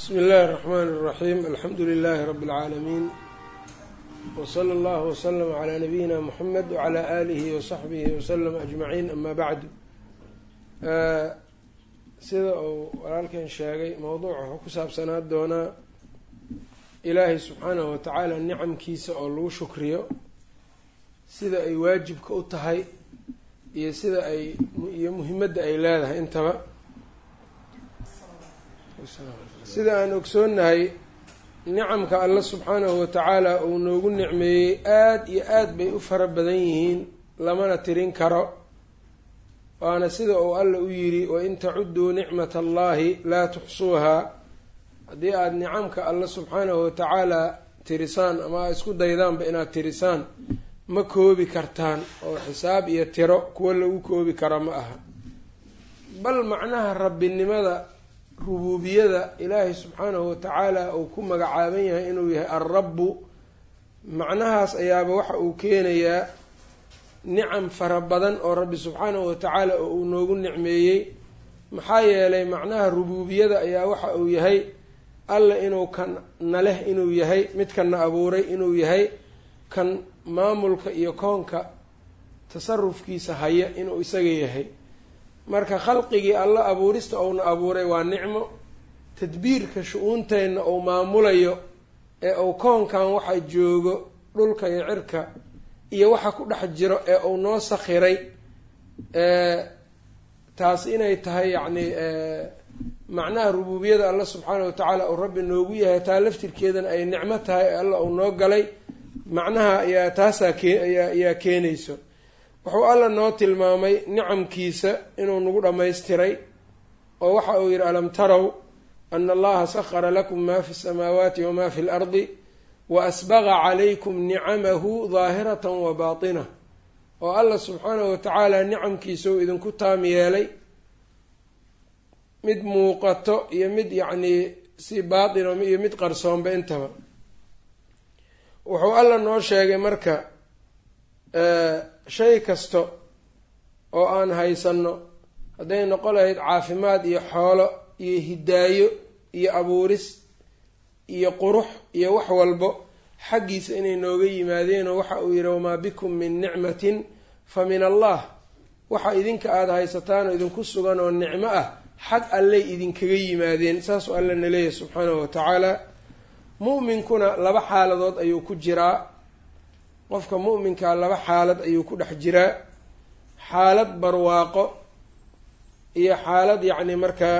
bsmi اllahi الرحmn الرaxيm alxamdu لlh rb العaalamiin wslى اllah wslm عlى nabiyina mxamed wعlى alihi وصaxbihi wslm aجmaciin ama bacdu sida uu walaalkan sheegay mowduuca wuxuu ku saabsanaa doonaa ilaahay subxaanahu watacaala nicamkiisa oo lagu shukriyo sida ay waajibka u tahay iyo sida ay iyo muhimadda ay leedahay intaba sida aan ogsoonnahay nicamka alla subxaanahu watacaala uu noogu nicmeeyey aada iyo aada bay u fara badan yihiin lamana tirin karo waana sida uu alla u yidhi wain tacudduu nicmat allahi laa tuxsuuhaa haddii aada nicamka alla subxaanahu watacaala tirisaan ama aad isku daydaanba inaad tirisaan ma koobi kartaan oo xisaab iyo tiro kuwo lagu koobi karo ma aha bal macnaha rabbinimada rubuubiyada ilaahay subxaanahu watacaala uu ku magacaaban yahay inuu yahay alrabbu macnahaas ayaaba waxa uu keenayaa nicam fara badan oo rabbi subxaanahu watacaala oo uu noogu nicmeeyey maxaa yeelay macnaha rubuubiyada ayaa waxa uu yahay alla inuu kan na leh inuu yahay midkanna abuuray inuu yahay kan maamulka iyo koonka tasarufkiisa haya inuu isaga yahay marka khalqigii alla abuurista uuna abuuray waa nicmo tadbiirka shu-uunteenna uu maamulayo ee uu koonkan waxa joogo dhulka iyo cirka iyo waxa ku dhex jiro ee uu noo sakhiray taas inay tahay yacni macnaha rubuubiyada alla subxaana watacaala uu rabbi noogu yahay taa laftirkeedana ay nicmo tahay ee alla uu noo galay macnaha ayaa taasaa kee ayaa keenayso wuxuu alla noo tilmaamay nicamkiisa inuu nagu dhammaystiray oo waxa uu yidhi alam tarow ana allaha sahara lakum ma fi samaawaati wama fi lardi wa asbaqa calaykum nicamahu daahiratan wa baatinah oo alla subxaanahu watacaala nicamkiisa uu idinku taam yeelay mid muuqato iyo mid yacnii si baatino iyo mid qarsoonba intaba wuxuu alla noo sheegay marka shay kasta oo aan haysanno hadday noqon lahayd caafimaad iyo xoolo iyo hidaayo iyo abuuris iyo qurux iyo wax walbo xaggiisa inay nooga yimaadeenoo waxa uu yidhi wamaa bikum min nicmatin fa min allah waxa idinka aada haysataan oo idinku sugan oo nicmo ah xag allay idinkaga yimaadeen saasuu alla na leeyahay subxaanahu watacaala mu'minkuna laba xaaladood ayuu ku jiraa qofka mu'minkaa laba xaalad ayuu ku dhex jiraa xaalad barwaaqo iyo xaalad yacni markaa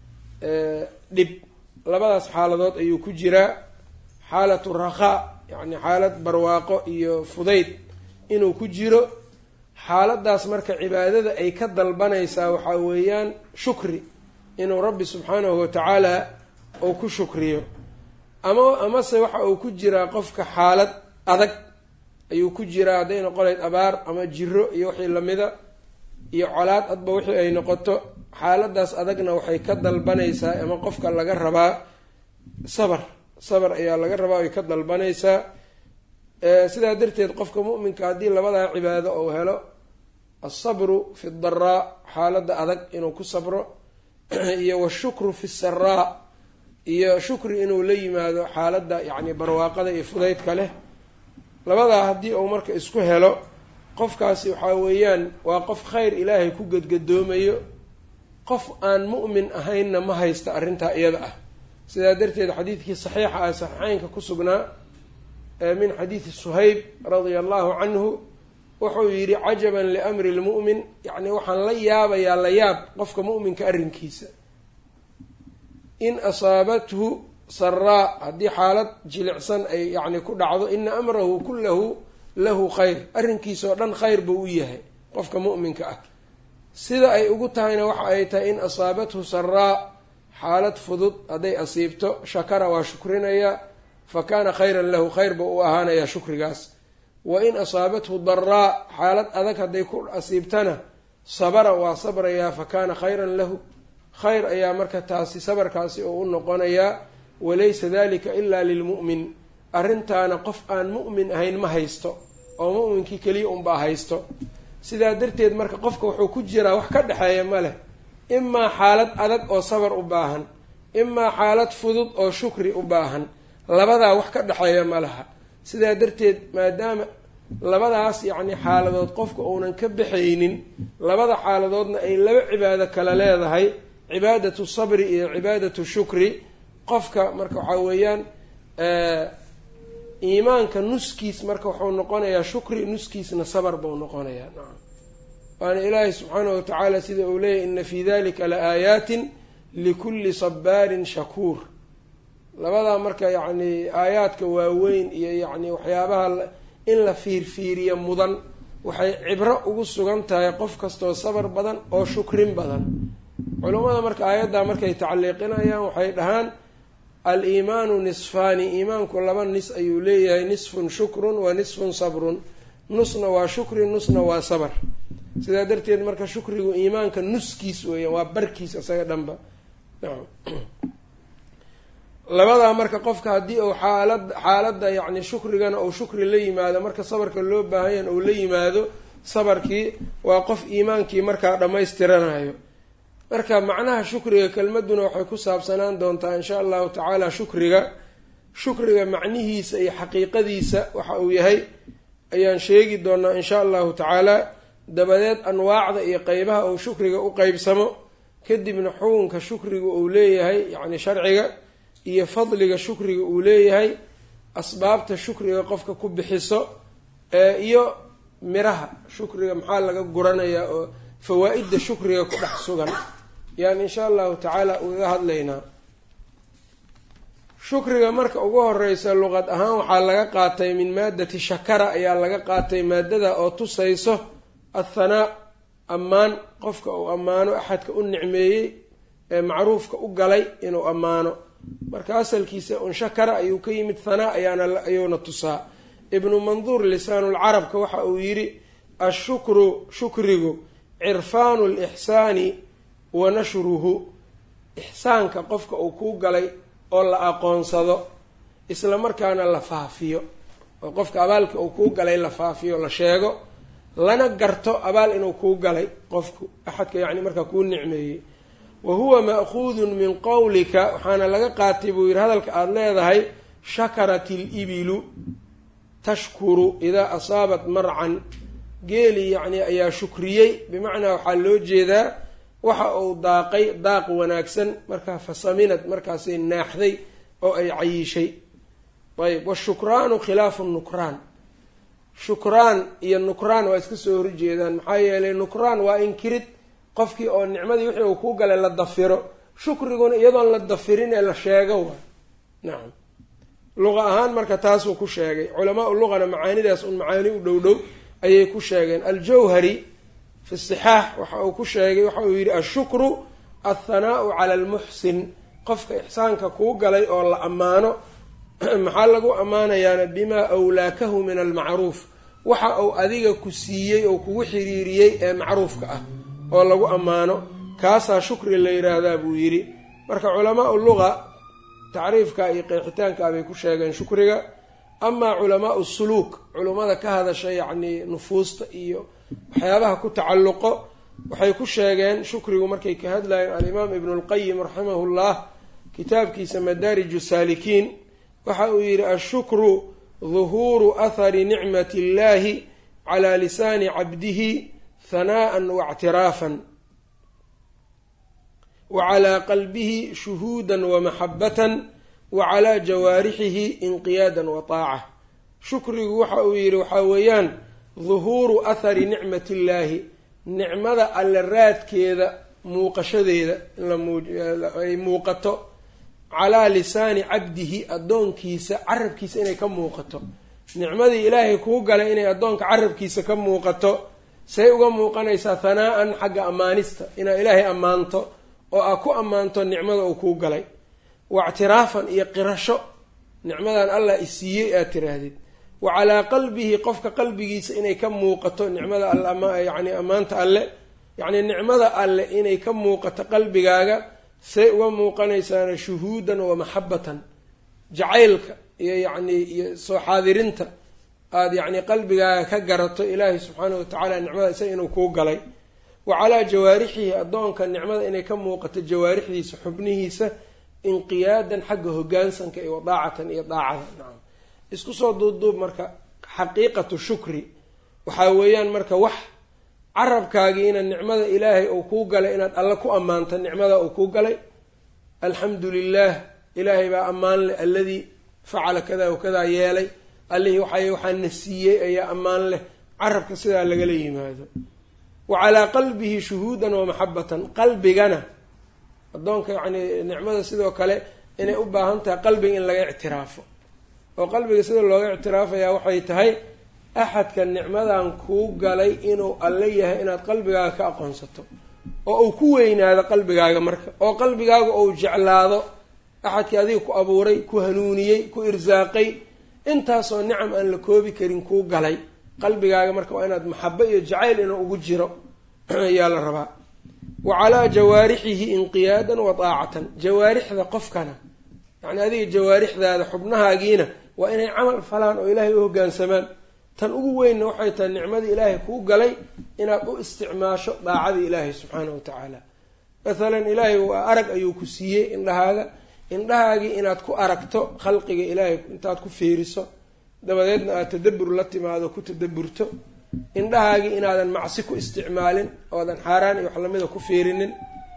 dhib labadaas xaaladood ayuu ku jiraa xaalatu rakhaa yacni xaalad barwaaqo iyo fudayd inuu ku jiro xaaladaas marka cibaadada ay ka dalbanaysaa waxaa weeyaan shukri inuu rabbi subxaanahu watacaala uu ku shukriyo ama amase waxa uu ku jiraa qofka xaalad adag ayuu ku jiraa hadday noqonayd abaar ama jiro iyo wixii lamida iyo colaad adba wixii ay noqoto xaaladaas adagna waxay ka dalbanaysaa ama qofka laga rabaa sabar sabar ayaa laga rabaa ay ka dalbanaysaa sidaa darteed qofka mu'minka haddii labadaa cibaado uu helo alsabru fi daraa xaaladda adag inuu ku sabro iyo washukru fi saraa iyo shukri inuu la yimaado xaaladda yacni barwaaqada iyo fudaydka leh labadaa haddii uu marka isku helo qofkaasi waxaa weeyaan waa qof khayr ilaahay ku gadgadoomayo qof aan mu'min ahaynna ma haysta arrintaa iyada ah sidaa darteed xadiidkii saxiixa ah saxiixeynka ku sugnaa min xadiidi suhayb radia allahu canhu wuxuu yidhi cajaban liamri lmu'min yacni waxaan la yaabayaa la yaab qofka mu'minka arrinkiisa in asaabathu saraa haddii xaalad jilicsan ay yacni ku dhacdo ina amrahu kullahu lahu khayr arrinkiisa oo dhan khayr buu u yahay qofka mu'minka ah sida ay ugu tahayna waxa ay tahay in asaabathu saraa xaalad fudud hadday asiibto shakara waa shukrinaya fa kaana khayran lahu khayr buu u ahaanayaa shukrigaas wa in asaabathu daraa xaalad adag hadday ku asiibtana sabara waa sabrayaa fa kaana khayran lahu khayr ayaa marka taasi sabarkaasi oo u noqonayaa walaysa dalika ilaa lilmu'min arrintaana qof aan mu'min ahayn ma haysto oo mu'minkii keliya unbaa haysto sidaa darteed marka qofka wuxuu ku jiraa wax ka dhexeeya ma leh imaa xaalad adag oo sabar u baahan imaa xaalad fudud oo shukri u baahan labadaa wax ka dhexeeya ma laha sidaa darteed maadaama labadaas yacni xaaladood qofka uunan ka baxaynin labada xaaladoodna ay laba cibaado kale leedahay cibaadatu sabri iyo cibaadatu shukri qofka marka waxaa weeyaan iimaanka nuskiis marka wuxuu noqonayaa shukri nuskiisna sabar buu noqonayaa nacam waana ilaahay subxaanahu watacaala sida uu leeyahy ina fii dalika la aayaatin likulli sabaarin shakuur labadaa marka yacni aayaadka waaweyn iyo yacni waxyaabaha in la fiirfiiriya mudan waxay cibro ugu sugan tahay qof kastoo sabar badan oo shukrin badan culummada marka aayaddaa markay tacliiqinayaan waxay dhahaan al-iimaanu nisfaani iimaanku laba nis ayuu leeyahay nisfun shukrun wa nisfun sabrun nusna waa shukri nusna waa sabar sidaa darteed marka shukrigu iimaanka nuskiis weeyaan waa barkiis isaga dhanba labadaa marka qofka haddii uu xaalad xaaladda yacni shukrigana uu shukri la yimaado marka sabarka loo baahanyan uu la yimaado sabarkii waa qof iimaankii markaa dhammaystiranayo marka macnaha shukriga kelmaduna waxay ku saabsanaan doontaa insha allahu tacaala shukriga shukriga macnihiisa iyo xaqiiqadiisa waxa uu yahay ayaan sheegi doonaa insha allahu tacaala dabadeed anwaacda iyo qeybaha uu shukriga u qeybsamo kadibna xukunka shukriga uu leeyahay yacni sharciga iyo fadliga shukriga uu leeyahay asbaabta shukriga qofka ku bixiso iyo miraha shukriga maxaa laga guranayaa oo fawaa-idda shukriga ku dhex sugan yaan insha allahu tacaala ugaga hadlaynaa shukriga marka ugu horeysa luqad ahaan waxaa laga qaatay min maadati shakara ayaa laga qaatay maadada oo tusayso athanaa ammaan qofka uu ammaano axadka u nicmeeyey ee macruufka u galay inuu ammaano marka asalkiisa un shakara ayuu ka yimid hanaa ayaana ayuuna tusaa ibnu manduur lisaanulcarabka waxa uu yidhi ashukru shukrigu cirfaanu lixsaani wa nashruhu ixsaanka qofka uu kuu galay oo la aqoonsado isla markaana la faafiyo oo qofka abaalka uu kuu galay la faafiyo la sheego lana garto abaal inuu kuu galay qofku axadka yacni markaa kuu nicmeeyey wa huwa ma'khuudun min qowlika waxaana laga qaatay buu yidhi hadalka aada leedahay shakarat ilibilu tashkuru idaa asaabat marcan geeli yacni ayaa shukriyey bimacnaa waxaa loo jeedaa waxa uu daaqay daaq wanaagsan markaa fasaminad markaasay naaxday oo ay cayiishay ayb washukraanu khilaafu nukraan shukraan iyo nukraan waa iska soo horjeedaan maxaa yeelay nukraan waa inkirid qofkii oo nicmadii wixii uu kuu galay la dafiro shukriguna iyadoon la dafirin ee la sheego waay nacam luqa ahaan marka taasuu ku sheegay culamaa u luqana macaanidaas un macaani u dhow dhow ayay ku sheegeen aljawhari fi sixaax waxa uu ku sheegay waxa uu yidhi ashukru althanaau cala almuxsin qofka ixsaanka kuu galay oo la ammaano maxaa lagu ammaanayaana bimaa awlaakahu min almacruuf waxa uu adiga ku siiyey oo kugu xiriiriyey ee macruufka ah oo lagu ammaano kaasaa shukri la yidhaahdaa buu yidhi marka culamaau luqa tacriifka iyo qeexitaanka bay ku sheegeen shukriga amaa culamaau suluuk culummada ka hadasha yacnii nufuusta iyo waxyaabaha ku tacalluqo waxay ku sheegeen shukrigu markay ka hadlayeen alimaam ibnu lqayim raximahullah kitaabkiisa madaariju saalikiin waxa uu yidhi ashukru duhuuru athari nicmati illahi calaa lisaani cabdihi hanaa'an waictiraafan wa calaa qalbihi shuhuudan wamaxabatan wa calaa jawaarixihi inqiyaadan wa taaca shukrigu waxa uu yidhi waxaa weeyaan duhuuru athari nicmati illaahi nicmada alle raadkeeda muuqashadeeda inay muuqato calaa lisaani cabdihi addoonkiisa carabkiisa inay ka muuqato nicmadii ilaahay kuu galay inay addoonka carabkiisa ka muuqato say uga muuqanaysaa hanaa-an xagga ammaanista inaad ilaahay ammaanto oo aad ku ammaanto nicmada uu kuu galay waictiraafan iyo qirasho nicmadan allah isiiyey aad tiraahdid wa calaa qalbihi qofka qalbigiisa inay ka muuqato nicmada alle yacni ammaanta alle yacni nicmada alle inay ka muuqato qalbigaaga say uga muuqanaysaana shuhuudan wa maxabatan jacaylka iyo yacnii iyo soo xaadirinta aada yacni qalbigaaga ka garato ilaahay subxaanahu watacaala nicmada isaga inuu kuu galay wa calaa jawaarixihi addoonka nicmada inay ka muuqato jawaarixdiisa xubnihiisa inqiyaadan xagga hogaansanka iyo wadaacatan iyo daacada nacam isku soo duubduub marka xaqiiqatu shukri waxaa weeyaan marka wax carabkaagiina nicmada ilaahay uu kuu galay inaad alle ku ammaanta nicmada uu kuu galay alxamdu lilah ilaahay baa ammaan leh alladii facala kada wa kadaa yeelay allihii waxa waxaana siiyey ayaa ammaan leh carabka sidaa lagala yimaado wa calaa qalbihi shuhuudan wa maxabatan qalbigana addoonka yacni nicmada sidoo kale inay u baahan tahay qalbiga in laga ictiraafo oo qalbiga sida looga ictiraafayaa waxay tahay axadka nicmadan kuu galay inuu alle yahay inaad qalbigaaga ka aqoonsato oo uu ku weynaado qalbigaaga marka oo qalbigaaga uu jeclaado axadkii adiga ku abuuray ku hanuuniyey ku irsaaqay intaasoo nicam aan la koobi karin kuu galay qalbigaaga marka waa inaad maxabo iyo jacayl inuu ugu jiro ayaa la rabaa wa calaa jawaarixihi inqiyaadan wa daacatan jawaarixda qofkana yacni adiga jawaarixdaada xubnahaagiina waa inay camal falaan oo ilaahay u hoggaansamaan tan ugu weynna waxay tahay nicmadii ilaahay kuu galay inaad u isticmaasho daacadii ilaahay subxaana wa tacaala mathalan ilaahay waa arag ayuu ku siiyey indhahaaga indhahaagii inaad ku aragto khalqiga ilaahay intaad ku fiiriso dabadeedna aada tadabur la timaado ku tadaburto indhahaagii inaadan macsi ku isticmaalin oodan xaaraan iyo wax lamida ku fiirinin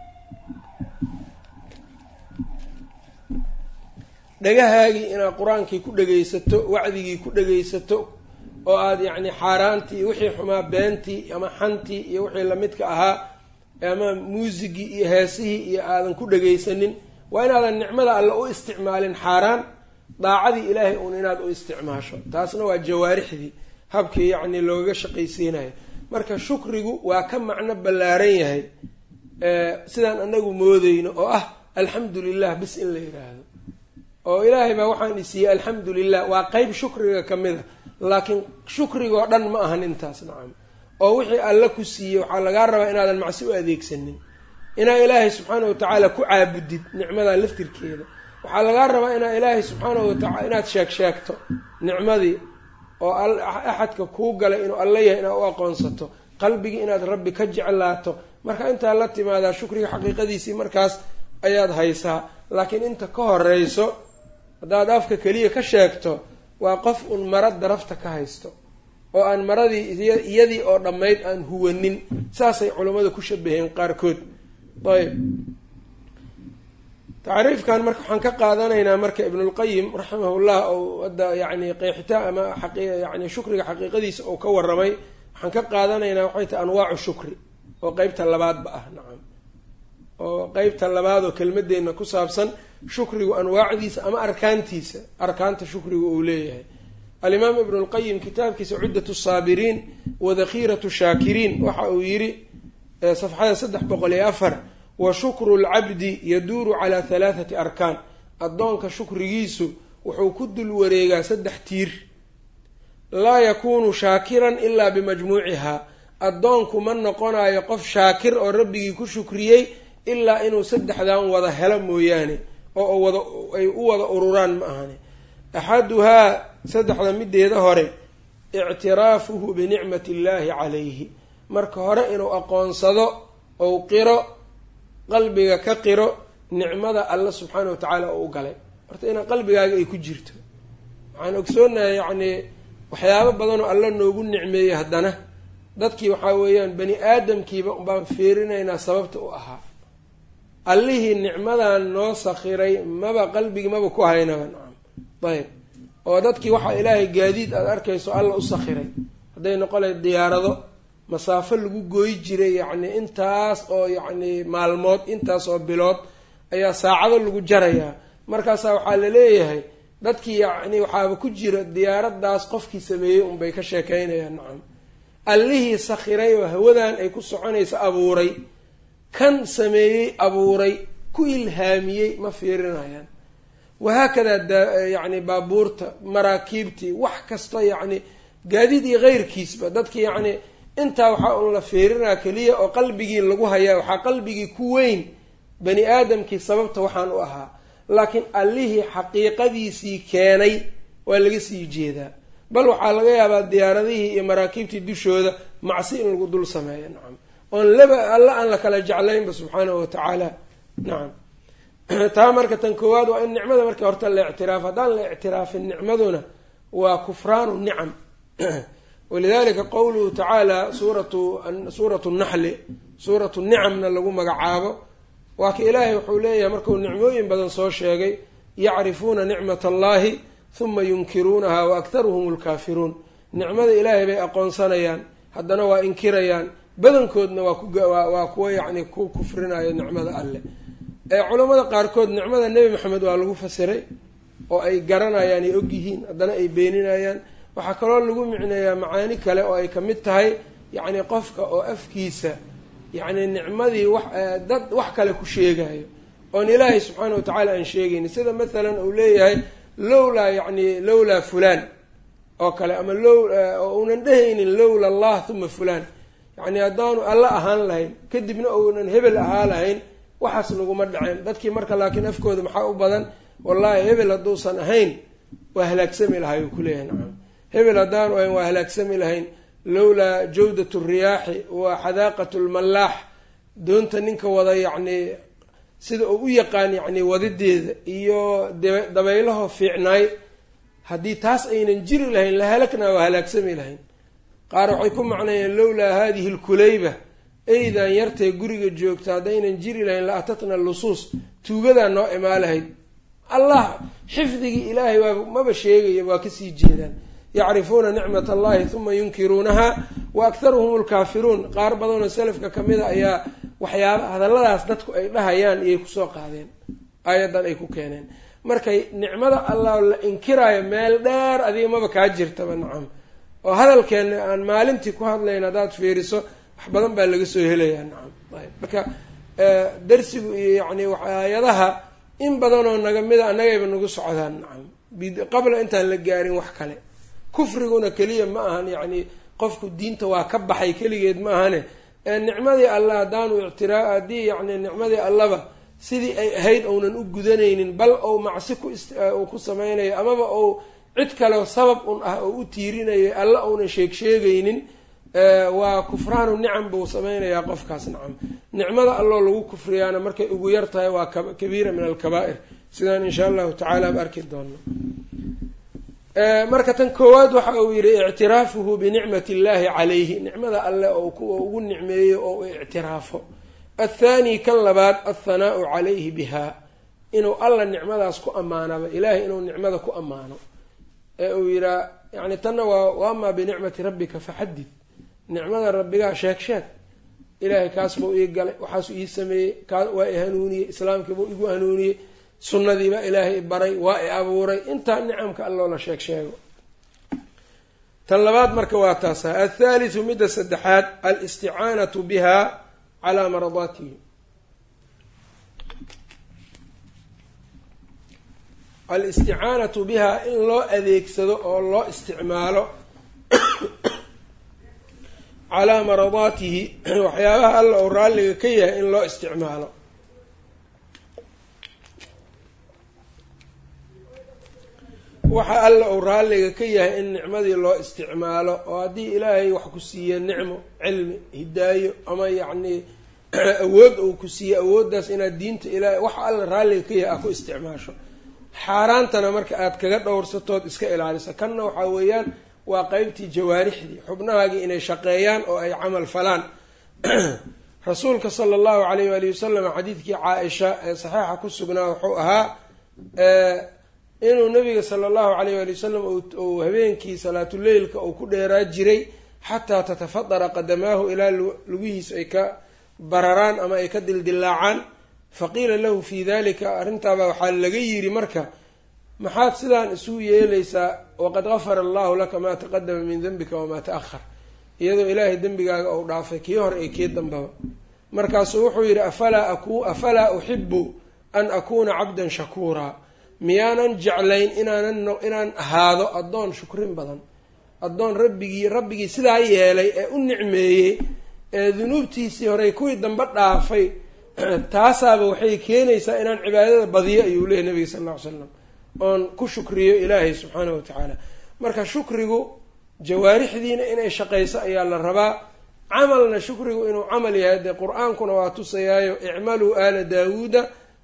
dhagahaagii inaad qur-aankii ku dhagaysato wacdigii ku dhagaysato oo aada yacni xaaraantii iyo wixii xumaa beentii ama xantii iyo wixii lamidka ahaa ama muusigii iyo heesihii iyo aadan ku dhagaysanin waa inaadan nicmada alle u isticmaalin xaaraan daacadii ilaahay uun inaad u isticmaasho taasna waa jawaarixdii habkii yacni loogaga shaqaysiinayo marka shukrigu waa ka macno ballaaran yahay sidaan anagu moodeyno oo ah alxamdu lilah bis in la yidhaahdo oo ilaahay baa waxaan isiiyey alxamdu lilah waa qeyb shukriga ka mid a laakiin shukrigoo dhan ma ahan intaas nacam oo wixii alle ku siiyey waxaa lagaa rabaa inaadan macsi u adeegsanin inaa ilaahay subxaana wa tacaala ku caabudid nicmadaa laftirkeeda waxaa lagaa rabaa inaa ilaahay subxaana watacala inaad sheeg sheegto nicmadii oo axadka kuu galay inuu alla yahay inaad u aqoonsato qalbigii inaad rabbi ka jeclaato marka intaa la timaadaa shukriga xaqiiqadiisii markaas ayaad haysaa laakiin inta ka horeyso haddaad afka keliya ka sheegto waa qof un mara darafta ka haysto oo aan maradii iyadii oo dhammayd aan huwanin saasay culammada ku shabaheen qaarkood ayb tacriifkan marka waxaan ka qaadanaynaa marka ibnulqayim raximahullah ou hadda yani qeexitaan ama yani shukriga xaqiiqadiisa uu ka waramay waxaan ka qaadanaynaa waxay tahay anwaacu shukri oo qeybta labaadba ah nacam oo qeybta labaad oo kelmadeenna ku saabsan shukrigu anwaacdiisa ama arkaantiisa arkaanta shukrigu uu leeyahay alimaam ibnu lqayim kitaabkiisa cuddatu saabiriin wa dakhiiratu shaakiriin waxa uu yidhi safxada saddex boqol iyo afar wa shukru lcabdi yaduuru calaa halaathati arkaan addoonka shukrigiisu wuxuu ku dul wareegaa saddex tiir laa yakuunu shaakiran ilaa bimajmuucihaa addoonku ma noqonayo qof shaakir oo rabbigii ku shukriyey ilaa inuu saddexdan wada helo mooyaane oo wada ay u wada ururaan ma ahane axaduhaa saddexda mideeda hore ictiraafuhu binicmati illaahi calayhi marka hore inuu aqoonsado ou qiro qalbiga ka qiro nicmada alla subxaana wa tacaala oo u galay horta inaa qalbigaaga ay ku jirto waxaan ogsoonahay yacnii waxyaabo badanoo alla noogu nicmeeyey haddana dadkii waxaa weeyaan bani aadamkiiba baan fiirinaynaa sababta u ahaa allihii nicmadan noo sakhiray maba qalbigii maba ku haynaba nacam ayb oo dadkii waxaa ilaahay gaadiid aada arkayso alla u sakhiray hadday noqonay diyaarado masaafo lagu gooyi jiray yacni intaas oo yacni maalmood intaas oo bilood ayaa saacado lagu jarayaa markaasaa waxaa la leeyahay dadkii yacni waxaaba ku jira diyaaradaas qofkii sameeyey unbay ka sheekeynayaan nacam allihii sakhiray oo hawadan ay ku soconaysa abuuray kan sameeyey abuuray ku ilhaamiyey ma fiirinayaan wahaakadaa yacni baabuurta maraakiibtii wax kasta yacni gaadiid iyo keyrkiisba dadki yacni intaa waxaa un la fiirinaa keliya oo qalbigii lagu hayaa waxaa qalbigii ku weyn bani aadamkii sababta waxaan u ahaa laakiin allihii xaqiiqadiisii keenay waa laga sii jeedaa bal waxaa laga yaabaa diyaaradihii iyo maraakiibtii dushooda macsi in lagu dul sameeyo nacam oon laba alla aan la kala jeclaynba subxaanahu wa tacaala nacam taa marka tan koowaad waa in nicmada marka horta la ictiraafo haddaan la ictiraafin nicmaduna waa kufraanu nicam walidalika qowluhu tacaala suuratu suuratu naxli suuratu nicamna lagu magacaabo waa ka ilaahay wuxuu leeyahay markuu nicmooyin badan soo sheegay yacrifuuna nicmat allahi huma yunkiruunaha wa aktaruhum lkaafiruun nicmada ilaahay bay aqoonsanayaan haddana waa inkirayaan badankoodna waa kuwaa kuwa yacni ku kufrinayo nicmada alleh ee culammada qaarkood nicmada nebi maxamed waa lagu fasiray oo ay garanayaan ay ogyihiin haddana ay beeninayaan waxaa kaloo lagu micneeyaa macaani kale oo ay ka mid tahay yacni qofka oo afkiisa yacni nicmadii wax dad wax kale ku sheegayo oon ilaahay subxaana wa tacaala aan sheegayni sida mathalan uu leeyahay lowlaa yacni lowlaa fulaan oo kale ama low oo uunan dhehaynin lowla allah huma fulaan yacni haddaanu alla ahaan lahayn kadibna uunan hebel ahaa lahayn waxaas naguma dhaceen dadkii marka laakiin afkooda maxaa u badan wallaahi hebel hadduusan ahayn waa halaagsami lahay uu kuleeyahay nacam hebel haddaanu ahayn waa halaagsami lahayn lowlaa jawdat riyaaxi wa xadaaqat lmallaax doonta ninka wada yacni sida uu u yaqaan yacni wadideeda iyo dabaylaho fiicnaay haddii taas aynan jiri lahayn la halaknaa waa halaagsami lahayn qaar waxay ku macnayeen lowlaa hadihi lkulayba eydan yartee guriga joogta haddaynan jiri lahayn la atatna lusuus tuugadaa noo imaa lahayd allah xifdigii ilaahay waa maba sheegaya waa kasii jeedaan yacrifuuna nicmat allahi huma yunkiruunaha wa akharuhum lkaafiruun qaar badanoo salafka kamida ayaa waxyaaba hadalladaas dadku ay dhahayaan iyay kusoo qaadeen aayaddan ay ku keeneen markay nicmada allah la inkiraayo meel dheer adiga maba kaa jirtaba nacam oo hadalkeena aan maalintii ku hadlayn haddaad fiiriso wax badan baa laga soo helayaa nacam ayb marka darsigu iyo yacni aayadaha in badanoo naga mida annagayba nagu socdaan nacam qabla intaan la gaarin wax kale kufriguna keliya ma ahan yacni qofku diinta waa ka baxay keligeed ma ahane nicmadii allah haddaanu ictiraa haddii yacni nicmadii allaba sidii ay ahayd ounan u gudanaynin bal ou macsi ku uu ku sameynayo amaba ou cid kaleo sabab un ah oo u tiirinayo alla ounan sheeg sheegaynin waa kufraanu nicam buu sameynayaa qofkaas nacam nicmada alloo lagu kufriyaana markay ugu yar tahay waa kabiira min alkabaa'ir sidaan insha allahu tacaala ba arki doono marka tan koowaad waxa uu yihi ictiraafuhu binicmati illahi calayhi nicmada alle oo kuwa ugu nicmeeyo oo u ictiraafo athaani kan labaad athanaau calayhi biha inuu alla nicmadaas ku ammaanaba ilaahay inuu nicmada ku ammaano ee uu yihaa yani tanna waa waamaa binicmati rabbika faxadid nicmada rabbigaa sheeg sheeg ilaahay kaas buu ii galay waxaasuu ii sameeyey kaa waa i hanuuniyey islaamkiibuu igu hanuuniyey sunnadiibaa ilaahay i baray waa i abuuray intaa nicamka alloo la sheeg sheego tan labaad marka waa taasa athaalithu midda saddexaad alisticaanatu biha calaa maradaatihi alisticaanatu biha in loo adeegsado oo loo isticmaalo calaa maradaatihi waxyaabaha alla uu raalliga ka yahay in loo isticmaalo waxa alla uu raalliga ka yahay in nicmadii loo isticmaalo oo haddii ilaahay wax ku siiye nicmo cilmi hidaayo ama yacnii awood uu ku siiye awooddaas inaad diinta ilaahay waxa alla raalliga ka yahay aad ku isticmaasho xaaraantana marka aada kaga dhowrsatood iska ilaaliso kanna waxaa weeyaan waa qeybtii jawaarixdii xubnahaagii inay shaqeeyaan oo ay camal falaan rasuulka sala allahu calayh waali wasalam xadiidkii caa-isha ee saxiixa ku sugnaa wuxuu ahaa inuu nabiga sala allahu calayh waali wasalam uu habeenkii salaatuleylka uu ku dheeraa jiray xataa tatafadara qadamaahu ilaa lugihiisu ay ka bararaan ama ay ka dildilaacaan faqiila lahu fii dalika arrintaabaa waxaa laga yiri marka maxaad sidaan isu yeelaysaa waqad gafara allahu laka maa taqadama min dembika wamaa ta-ahar iyadoo ilaahay dembigaaga uu dhaafay kii hore ee kii dambaba markaasuu wuxuu yidhi afalaa aku afalaa uxibu an akuuna cabdan shakuuraa miyaanan jeclayn inaanan inaan ahaado addoon shukrin badan addoon rabbigii rabbigii sidaa yeelay ee u nicmeeyey ee dunuubtiisii horey kuwii dambe dhaafay taasaaba waxay keenaysaa inaan cibaadada badiyo ayuu leeyahy nabiga sal alla ly slam oon ku shukriyo ilaahay subxaanahu watacaala marka shukrigu jawaarixdiina inay shaqayso ayaa la rabaa camalna shukrigu inuu camal yahay dee qur-aankuna waa tusayaayo icmaluu aala daawuuda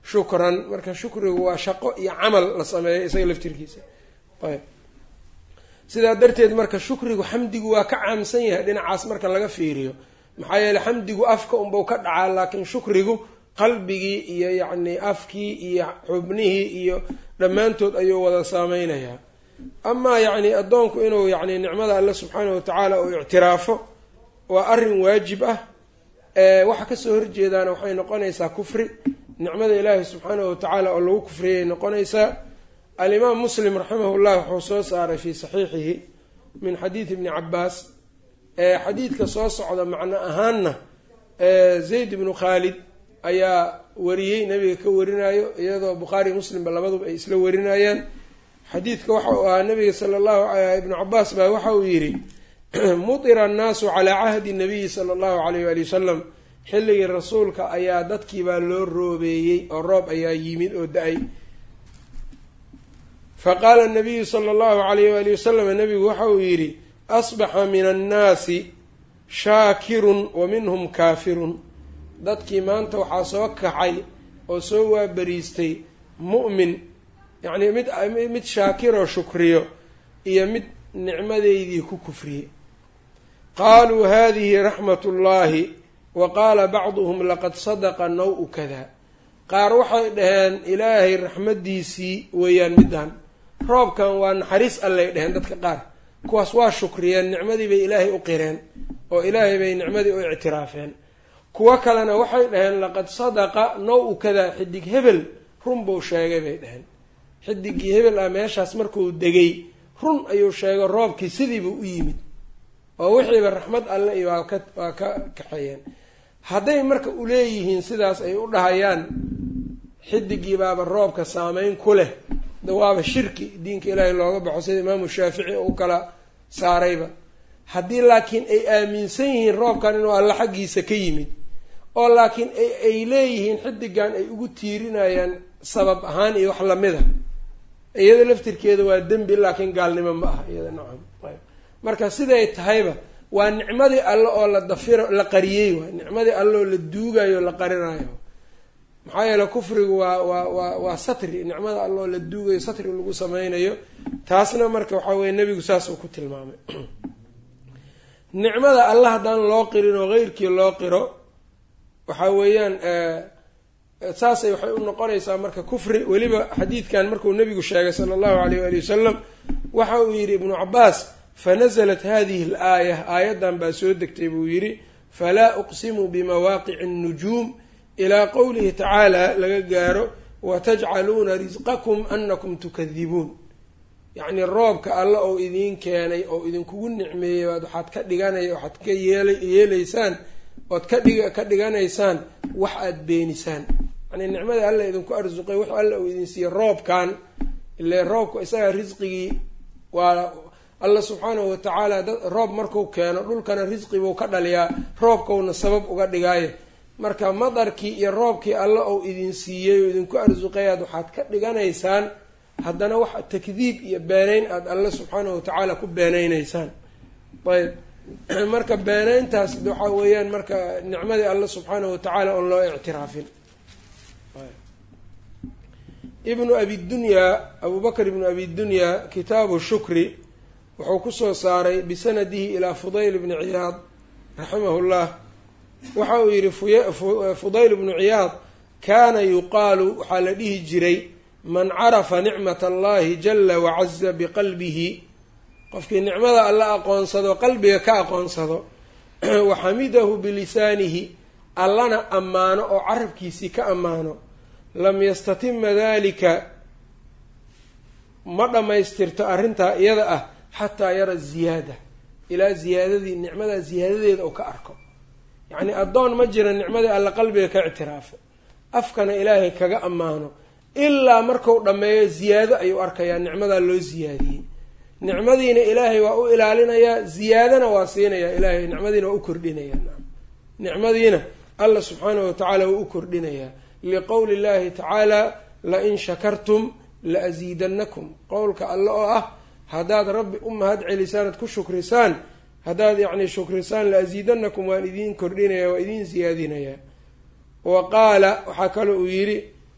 shukran marka shukrigu waa shaqo iyo camal la sameeyo isaga laftirkiisa ayb sidaa darteed marka shukrigu xamdigu waa ka caamsan yahay dhinacaas marka laga fiiriyo maxaa yeele xamdigu afka unbau ka dhacaa laakiin shukrigu qalbigii iyo yacni afkii iyo xubnihii iyo dhammaantood ayuu wada saameynayaa amaa yacni addoonku inuu yacni nicmada alle subxaanahu watacaala uu ictiraafo waa arrin waajib ah waxa kasoo horjeedaana waxay noqonaysaa kufri nicmada ilaahi subxaanahu watacaala oo lagu kufriyay noqonaysaa alimaam muslim raximahullah wuxuu soo saaray fii saxiixihi min xadiidi ibni cabaas xadiidka soo socda macno ahaanna zayd ibnu khaalid ayaa wariyey nabiga ka warinayo iyadoo bukhaari muslimba labaduba ay isla warinayaan xadiidka waxa uu ahaa nabiga sala allahu ibnu cabaas baa waxa uu yidhi mutira annaasu calaa cahdi nabiyi sala allahu alayh waali wasalam xilligii rasuulka ayaa dadkiibaa loo roobeeyey oo roob ayaa yimid oo da-ay faqaala nabiyu sala allahu alayh waali wasalam nabigu waxa uu yidhi asbaxa min annaasi shaakirun wa minhum kaafirun dadkii maanta waxaa soo kaxay oo soo waabariistay mu'min yacnii mid mid shaakiroo shukriyo iyo mid nicmadeydii ku kufriyey qaaluu hadihi raxmat ullaahi wa qaala bacduhum laqad sadaqa naw-u kada qaar waxay dhaheen ilaahay raxmaddiisii weeyaan middan roobkan waa naxariis allay dheheen dadka qaar kuwaas waa shukriyeen nicmadii bay ilaahay u qireen oo ilaahay bay nicmadii u ictiraafeen kuwo kalena waxay dhaheen laqad sadaqa naw-u kada xidig hebel run buu sheegay bay dhaheen xidigii hebel ah meeshaas markuu degay run ayuu sheegay roobkii sidiibuu u yimid oo wixiiba raxmad alle iyo waa ka waa ka kaxeeyeen hadday marka uleeyihiin sidaas ay u dhahayaan xidigii baaba roobka saameyn ku leh waaba shirki diinka ilaahay looga baxo sida imaamu shaafici u kala saarayba haddii laakiin ay aaminsan yihiin roobkan inuu alle xaggiisa ka yimid oo laakiin ay leeyihiin xidigan ay ugu tiirinayaan sabab ahaan iyo wax lamida iyada laftirkeeda waa dembi laakiin gaalnimo ma aha iyada nacam ayb marka siday tahayba waa nicmadii alle oo la dafiro la qariyey waay nicmadii alle oo la duugayo o la qarinayo maxaa yeele kufrigu waa waa waa waa satri nicmada alle oo la duugayo satri lagu sameynayo taasna marka waxaa weye nebigu saas uu ku tilmaamay nicmada alle haddaan loo qirin oo heyrkii loo qiro waxaa weeyaan saasay waxay u noqonaysaa marka kufri weliba xadiidkan markuu nebigu sheegay sala allahu alayh waali wasalam waxa uu yidhi ibnu cabaas fanasalat hadihi al aaya aayaddan baa soo degtay buu yidhi falaa uqsimu bimawaaqici annujuum ilaa qowlihi tacaala laga gaaro watajcaluuna risqakum anakum tukadibuun yacnii roobka alle ou idiin keenay oo idinkugu nicmeeyey waad waxaad ka dhiganay waxaad ka yeela yeelaysaan ood ka dhig ka dhiganaysaan wax aada beenisaan yacnii nicmadii alle idinku arsuqay wax alle uu idin siiyey roobkan ile roobka isagaa risqigii waa alla subxaanahu watacaala dad roob marku keeno dhulkana risqi buu ka dhaliyaa roobkowna sabab uga dhigaayo marka madarkii iyo roobkii alle ou idin siiyey oo idinku arsuqayaad waxaad ka dhiganaysaan haddana wax takdiib iyo beeneyn aada alle subxaanahu watacaala ku beeneyneysaan ayb marka beeneyntaas waxaa weeyaan marka nicmadii alle subxaanahu watacaala oon loo ictiraafin ibnu abi dunyaa abu bakr ibnu abi dunyaa kitaabu shukri wuxuu kusoo saaray bisanadihi ilaa fudayl bni ciyaad raximahu llah waxa uu yihi fudayl bnu ciyaad kaana yuqaalu waxaa la dhihi jiray man carafa nicmat allahi jala wacaza biqalbihi qofkii nicmada alla aqoonsado qalbiga ka aqoonsado wa xamidahu bilisaanihi allana ammaano oo carabkiisii ka ammaano lam yastatima dalika ma dhammaystirto arrintaa iyada ah xataa yara ziyaada ilaa ziyaadadii nicmadaa ziyaadadeeda oo ka arko yacnii addoon ma jira nicmadii alla qalbiga ka ictiraafo afkana ilaahay kaga ammaano ilaa marku dhammeeyo ziyaado ayuu arkayaa nicmadaa loo ziyaadiyey nicmadiina ilaahay waa u ilaalinayaa ziyaadana waa siinayaa ilaahay nicmadiina waa u kordhinayaa nicmadiina alla subxaanahu watacaala waa u kordhinayaa liqowli llahi tacaala lain shakartum la asiidannakum qowlka alle oo ah haddaad rabbi u mahad celisaan ad ku shukrisaan haddaad yacni shukrisaan la asiidanakum waan idiin kordhinaya waa idiin siyaadinayaa wa qaala waxaa kaloo uu yidhi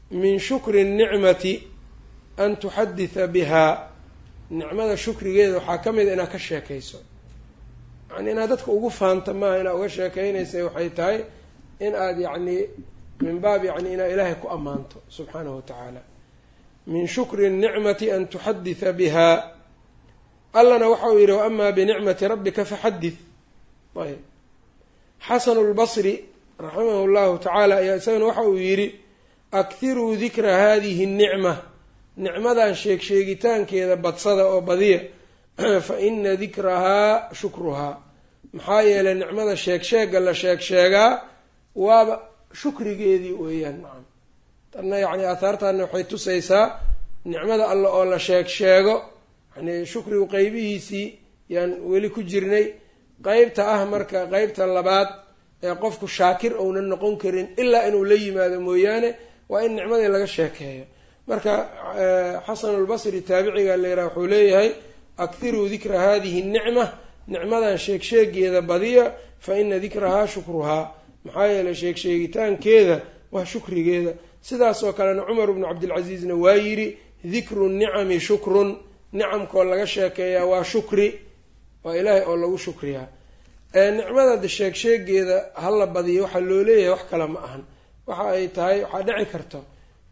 min shukri nicmati an tuxaditha bihaa nicmada shukrigeeda waxaa ka mid a inaad ka sheekayso yani inaad dadka ugu faanta maaha inaad uga sheekeynaysa waxay tahay in aada yacni min baab yani inaad ilaahay ku ammaanto subxaanahu wa tacaala min shukri nicmati an tuxaditha biha allana waxa uu yidhi waama binicmati rabbika faxadith ayb xasanu lbasri raximahu llahu tacaala ayaa isagana waxa uu yidhi akhiruu dikra hadihi nicma nicmadan sheeg sheegitaankeeda badsada oo badiya fa ina dikrahaa shukruhaa maxaa yeelay nicmada sheeg sheega la sheeg sheegaa waaba shukrigeedii weeyaan nacam tanna yacni aahaartaana waxay tusaysaa nicmada alle oo la sheeg sheego yani shukrigu qeybihiisii yaan weli ku jirnay qeybta ah marka qeybta labaad ee qofku shaakir ounan noqon karin ilaa inuu la yimaado mooyaane waa in nicmadii laga sheekeeyo marka xasanulbasri taabiciga la yidhaha wuxuu leeyahay akhiruu dikra hadihi nicma nicmadan sheeg sheegeeda badiya fa ina dikrahaa shukruhaa maxaa yeelay sheeg sheegitaankeeda waa shukrigeeda sidaas oo kalena cumar bnu cabdilcasiisna waa yidhi dikru nicami shukrun nicamkoo laga sheekeeyaa waa shukri waa ilaahay oo lagu shukriyaa nicmada sheeg sheegeeda hala badiyo waxaa loo leeyahay wax kale ma ahan waxa ay tahay waxaa dhici karto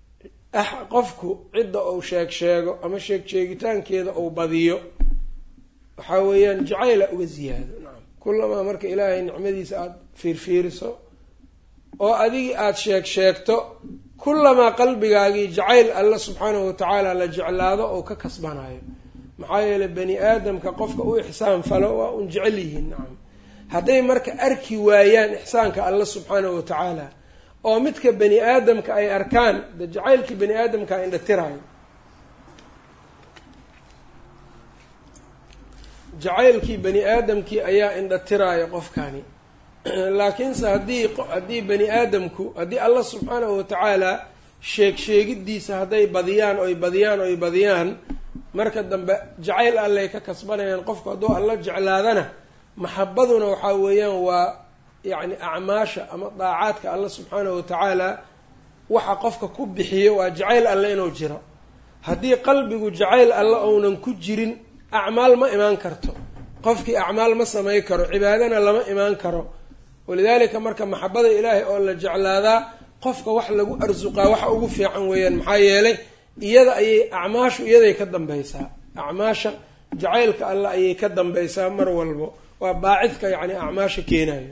qofku cidda uu sheeg sheego ama sheeg sheegitaankeeda uu badiyo waxaa weeyaan jacayla uga ziyaado nacam kullamaa marka ilaahay nicmadiisa aada fiirfiiriso oo adigii aada sheeg sheegto kullamaa qalbigaagii jacayl alla subxaanahu watacaala la jeclaado oo ka kasbanayo maxaa yeelay bani aadamka qofka u ixsaan falo waa un jecel yihiin nacam hadday marka arki waayaan ixsaanka alla subxaanahu watacaala oo midka bani aadamka ay arkaan de jacaylkii bani aadamka indhatiraayo jacaylkii bani aadamkii ayaa indhatiraayo qofkani laakiinse haddii haddii bani aadamku haddii allah subxaanahu watacaala sheeg sheegidiisa hadday badiyaan oy badiyaan oy badiyaan marka dambe jacayl allay ka kasbanayaan qofku hadduu alla jeclaadana maxabaduna waxaa weeyaan waa yacni acmaasha ama daacaadka alla subxaanahu watacaala waxa qofka ku bixiyo waa jacayl alle inuu jiro haddii qalbigu jacayl alle ounan ku jirin acmaal ma imaan karto qofkii acmaal ma samay karo cibaadana lama imaan karo walidaalika marka maxabada ilaahay oo la jeclaadaa qofka wax lagu arsuqaa waxa ugu fiican weeyaan maxaa yeelay iyada ayay acmaashu iyaday ka dambaysaa acmaasha jacaylka alle ayay ka dambaysaa mar walbo waa baacidka yacni acmaasha keenayo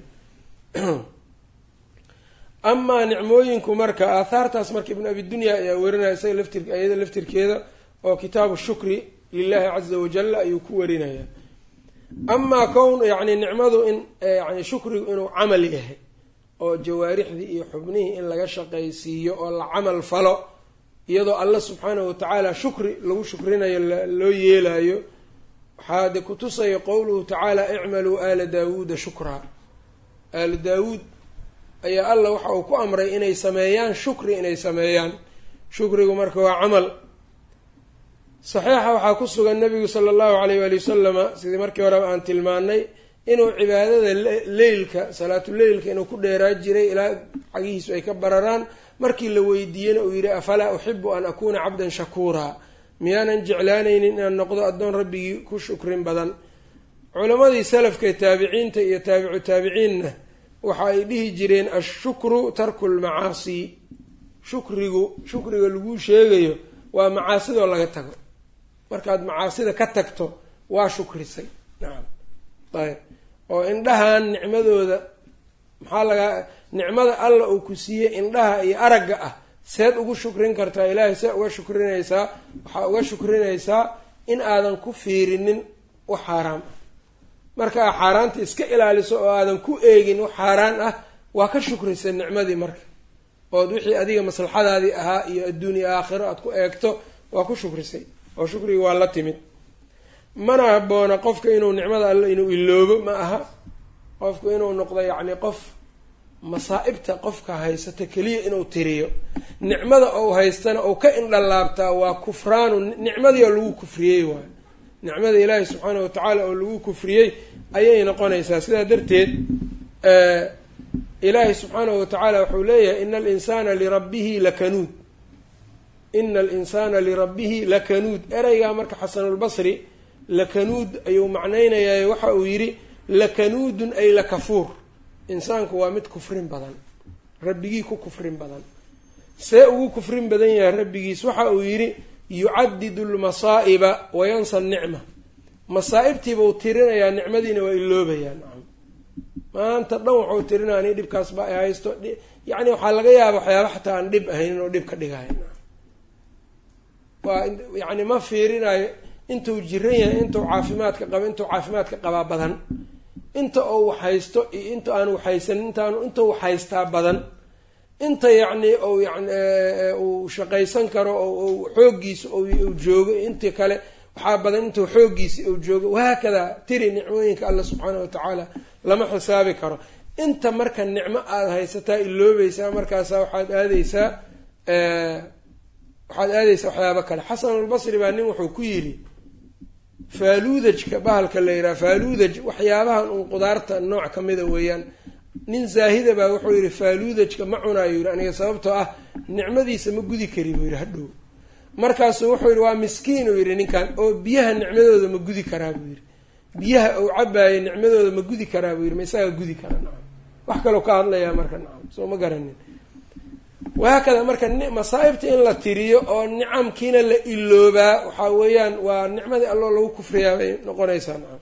amaa nicmooyinku marka aahaartaas marka ibnu abi dunya ayaa werinaya isaga laftir iyada laftirkeeda oo kitaabu shukri lilahi caza wajalla ayuu ku warinayaa amaa kown yacni nicmadu in yani shukrigu inuu camal yahay oo jawaarixdii iyo xubnihii in laga shaqaysiiyo oo la camal falo iyadoo alla subxaanahu watacaala shukri lagu shukrinayo loo yeelayo waxaa de kutusaya qowluhu tacaala icmaluu aala daawuuda shukraa aala daawuud ayaa alla waxa uu ku amray inay sameeyaan shukri inay sameeyaan shukrigu marka waa camal saxiixa waxaa ku sugan nabigu sala allahu alayh waali wasalama sidii markii horeba aan tilmaanay inuu cibaadada leylka salaatuleylka inuu ku dheeraa jiray ilaa cagihiisu ay ka bararaan markii la weydiiyena uu yidhi afalaa uxibu an akuuna cabdan shakuuraa miyaanan jeclaanaynin inaan noqdo addoon rabbigii ku shukrin badan culammadii salafka taabiciinta iyo taabicu taabiciinna waxa ay dhihi jireen ashukru tarku lmacaasi shukrigu shukriga laguu sheegayo waa macaasidoo laga tago markaad macaasida ka tagto waa shukrisay nacam ayb oo indhahan nicmadooda maxaa lagaa nicmada alla uu ku siiyey indhaha iyo aragga ah seed ugu shukrin kartaa ilaahay see uga shukrinaysaa waxaa uga shukrinaysaa in aadan ku fiirinin wax xaaraam ah markaa xaaraanta iska ilaaliso oo aadan ku eegin wax xaaraan ah waa ka shukrisay nicmadii marka ood wixii adiga maslaxadaadii ahaa iyo adduun iyo aakhiro aad ku eegto waa ku shukrisay oo shukriga waa la timid mana habboona qofka inuu nicmada alle inuu iloobo ma aha qofku inuu noqdo yacni qof masaa-ibta qofka haysata keliya inuu tiriyo nicmada ou haystana ou ka indhalaabtaa waa kufraanu nicmadii oo lagu kufriyey waayo nicmada ilaahi subxaana wa tacaala oo lagu kufriyey ayay noqonaysaa sidaa darteed ilaahi subxaanahu wa tacaala wuxuu leeyahay ina alinsaana lirabbihi lakanuud ina alinsaana lirabbihi lakanuud ereygaa marka xasanulbasri lakanuud ayuu macnaynayaa waxa uu yidhi lakanuudun ay lakafuur insaanku waa mid kufrin badan rabbigii ku kufrin badan see ugu kufrin badan yahay rabbigiis waxa uu yidhi yucadidu lmasaa'iba wayansa nicma masaa-ibtiibuu tirinayaa nicmadiina waa iloobayaa nacam maanta dhan wuxuu tirinaya ani dhibkaas ba ay haysto yacni waxaa laga yaaba waxyaaba xataa aan dhib ahayn inuu dhib ka dhigayo waa yacni ma fiirinayo intuu jiran yahay intuu caafimaadka qaba intuu caafimaadka qabaa badan inta uu haysto iyo inta aan waxhaysanin intaanu inta u haystaa badan inta yacni ou yani uu shaqaysan karo oo xooggiisa uu joogo intii kale waxaa badan intuu xooggiisa uu joogo wahaakadaa tiri nicmooyinka alla subxaana wa tacaala lama xisaabi karo inta marka nicmo aada haysataa iloobaysaa markaasa waxaad aadeysaa waxaad aadeysaa waxyaaba kale xasanulbasri baa nin wuxuu ku yidhi faaluudajka bahalka la yidhaha faaluudaj waxyaabahan uun qudaarta nooc ka mida weeyaan nin zaahida baa wuxuu yidhi faaluudajka ma cunaayo yidhi aniga sababtoo ah nicmadiisa ma gudi kari buu yidhi hadhow markaasuu wuxuu yidhi waa miskiin uu yidhi ninkan oo biyaha nicmadooda ma gudi karaa buu yidhi biyaha uu cabaayo nicmadooda ma gudi karaa buu yidhi ma isagaa gudi karaa nacam wax kaloo ka hadlayaa marka nacam soo ma garanin wahaakada marka masaa-ibta in la tiriyo oo nicamkiina la iloobaa waxaa weeyaan waa nicmadii alloo lagu kufriyaa bay noqonaysaa nacam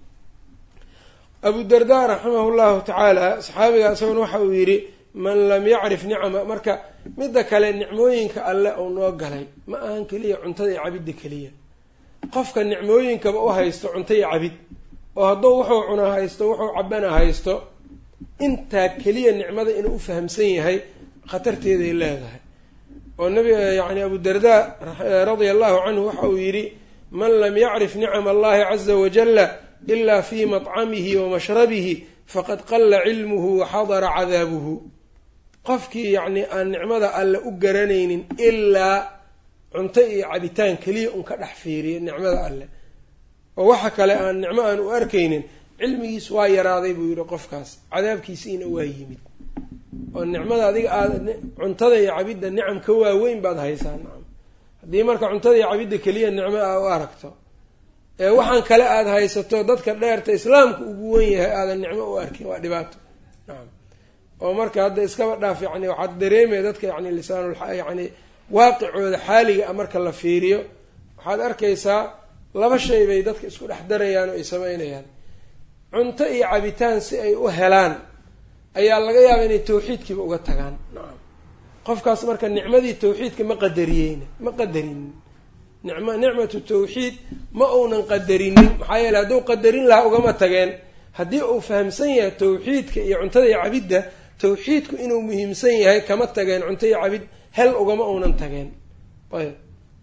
abu darda raximah llahu tacaala saxaabiga isaguna waxa uu yidhi man lam yacrif nicama marka midda kale nicmooyinka alle uu noo galay ma ahan keliya cuntada iyo cabidda keliya qofka nicmooyinkaba u haysto cunto iyo cabid oo hadduu wuxuu cuna haysto wuxuu cabana haysto intaa keliya nicmada inuu u fahamsan yahay khatarteeday leedahay oo nabiga yani abu darda radia allahu canhu waxa uu yidhi man lam yacrif nicama allahi caza wajalla ila fi maطcamihi wa mashrabihi faqad qalla cilmuhu wa xadara cadaabuhu qofkii yacni aan nicmada alle u garanaynin ilaa cunto iyo cabitaan keliya un ka dhex fiiriya nicmada alle oo waxa kale aan nicmo aan u arkaynin cilmigiis waa yaraaday buu yidhi qofkaas cadaabkiisiina waa yimid oo nicmada adiga aada cuntada iyo cabidda nicam ka waaweyn baad haysaa nacam haddii marka cuntada iyo cabidda keliya nicmo aa u aragto ee waxaan kale aada haysato dadka dheerta islaamka ugu wen yahay aadan nicmo u arkin waa dhibaato nacam oo marka hadda iskaba dhaaf yani waxaad dareemaya dadka yani lisaanul yani waaqicooda xaaliga a marka la fiiriyo waxaad arkaysaa laba shay bay dadka isku dhex darayaan oo ay sameynayaan cunto iyo cabitaan si ay u helaan ayaa laga yaaba inay tawxiidkiiba uga tagaan nacam qofkaas marka nicmadii tawxiidka ma qadariyeyna ma qadarinin nicm nicmatu tawxiid ma uunan qadarinin maxaa yeele hadduu qadarin lahaa ugama tageen haddii uu fahamsan yahay tawxiidka iyo cuntada iyo cabidda tawxiidku inuu muhiimsan yahay kama tageen cunto iyo cabid hel ugama uunan tageen ayb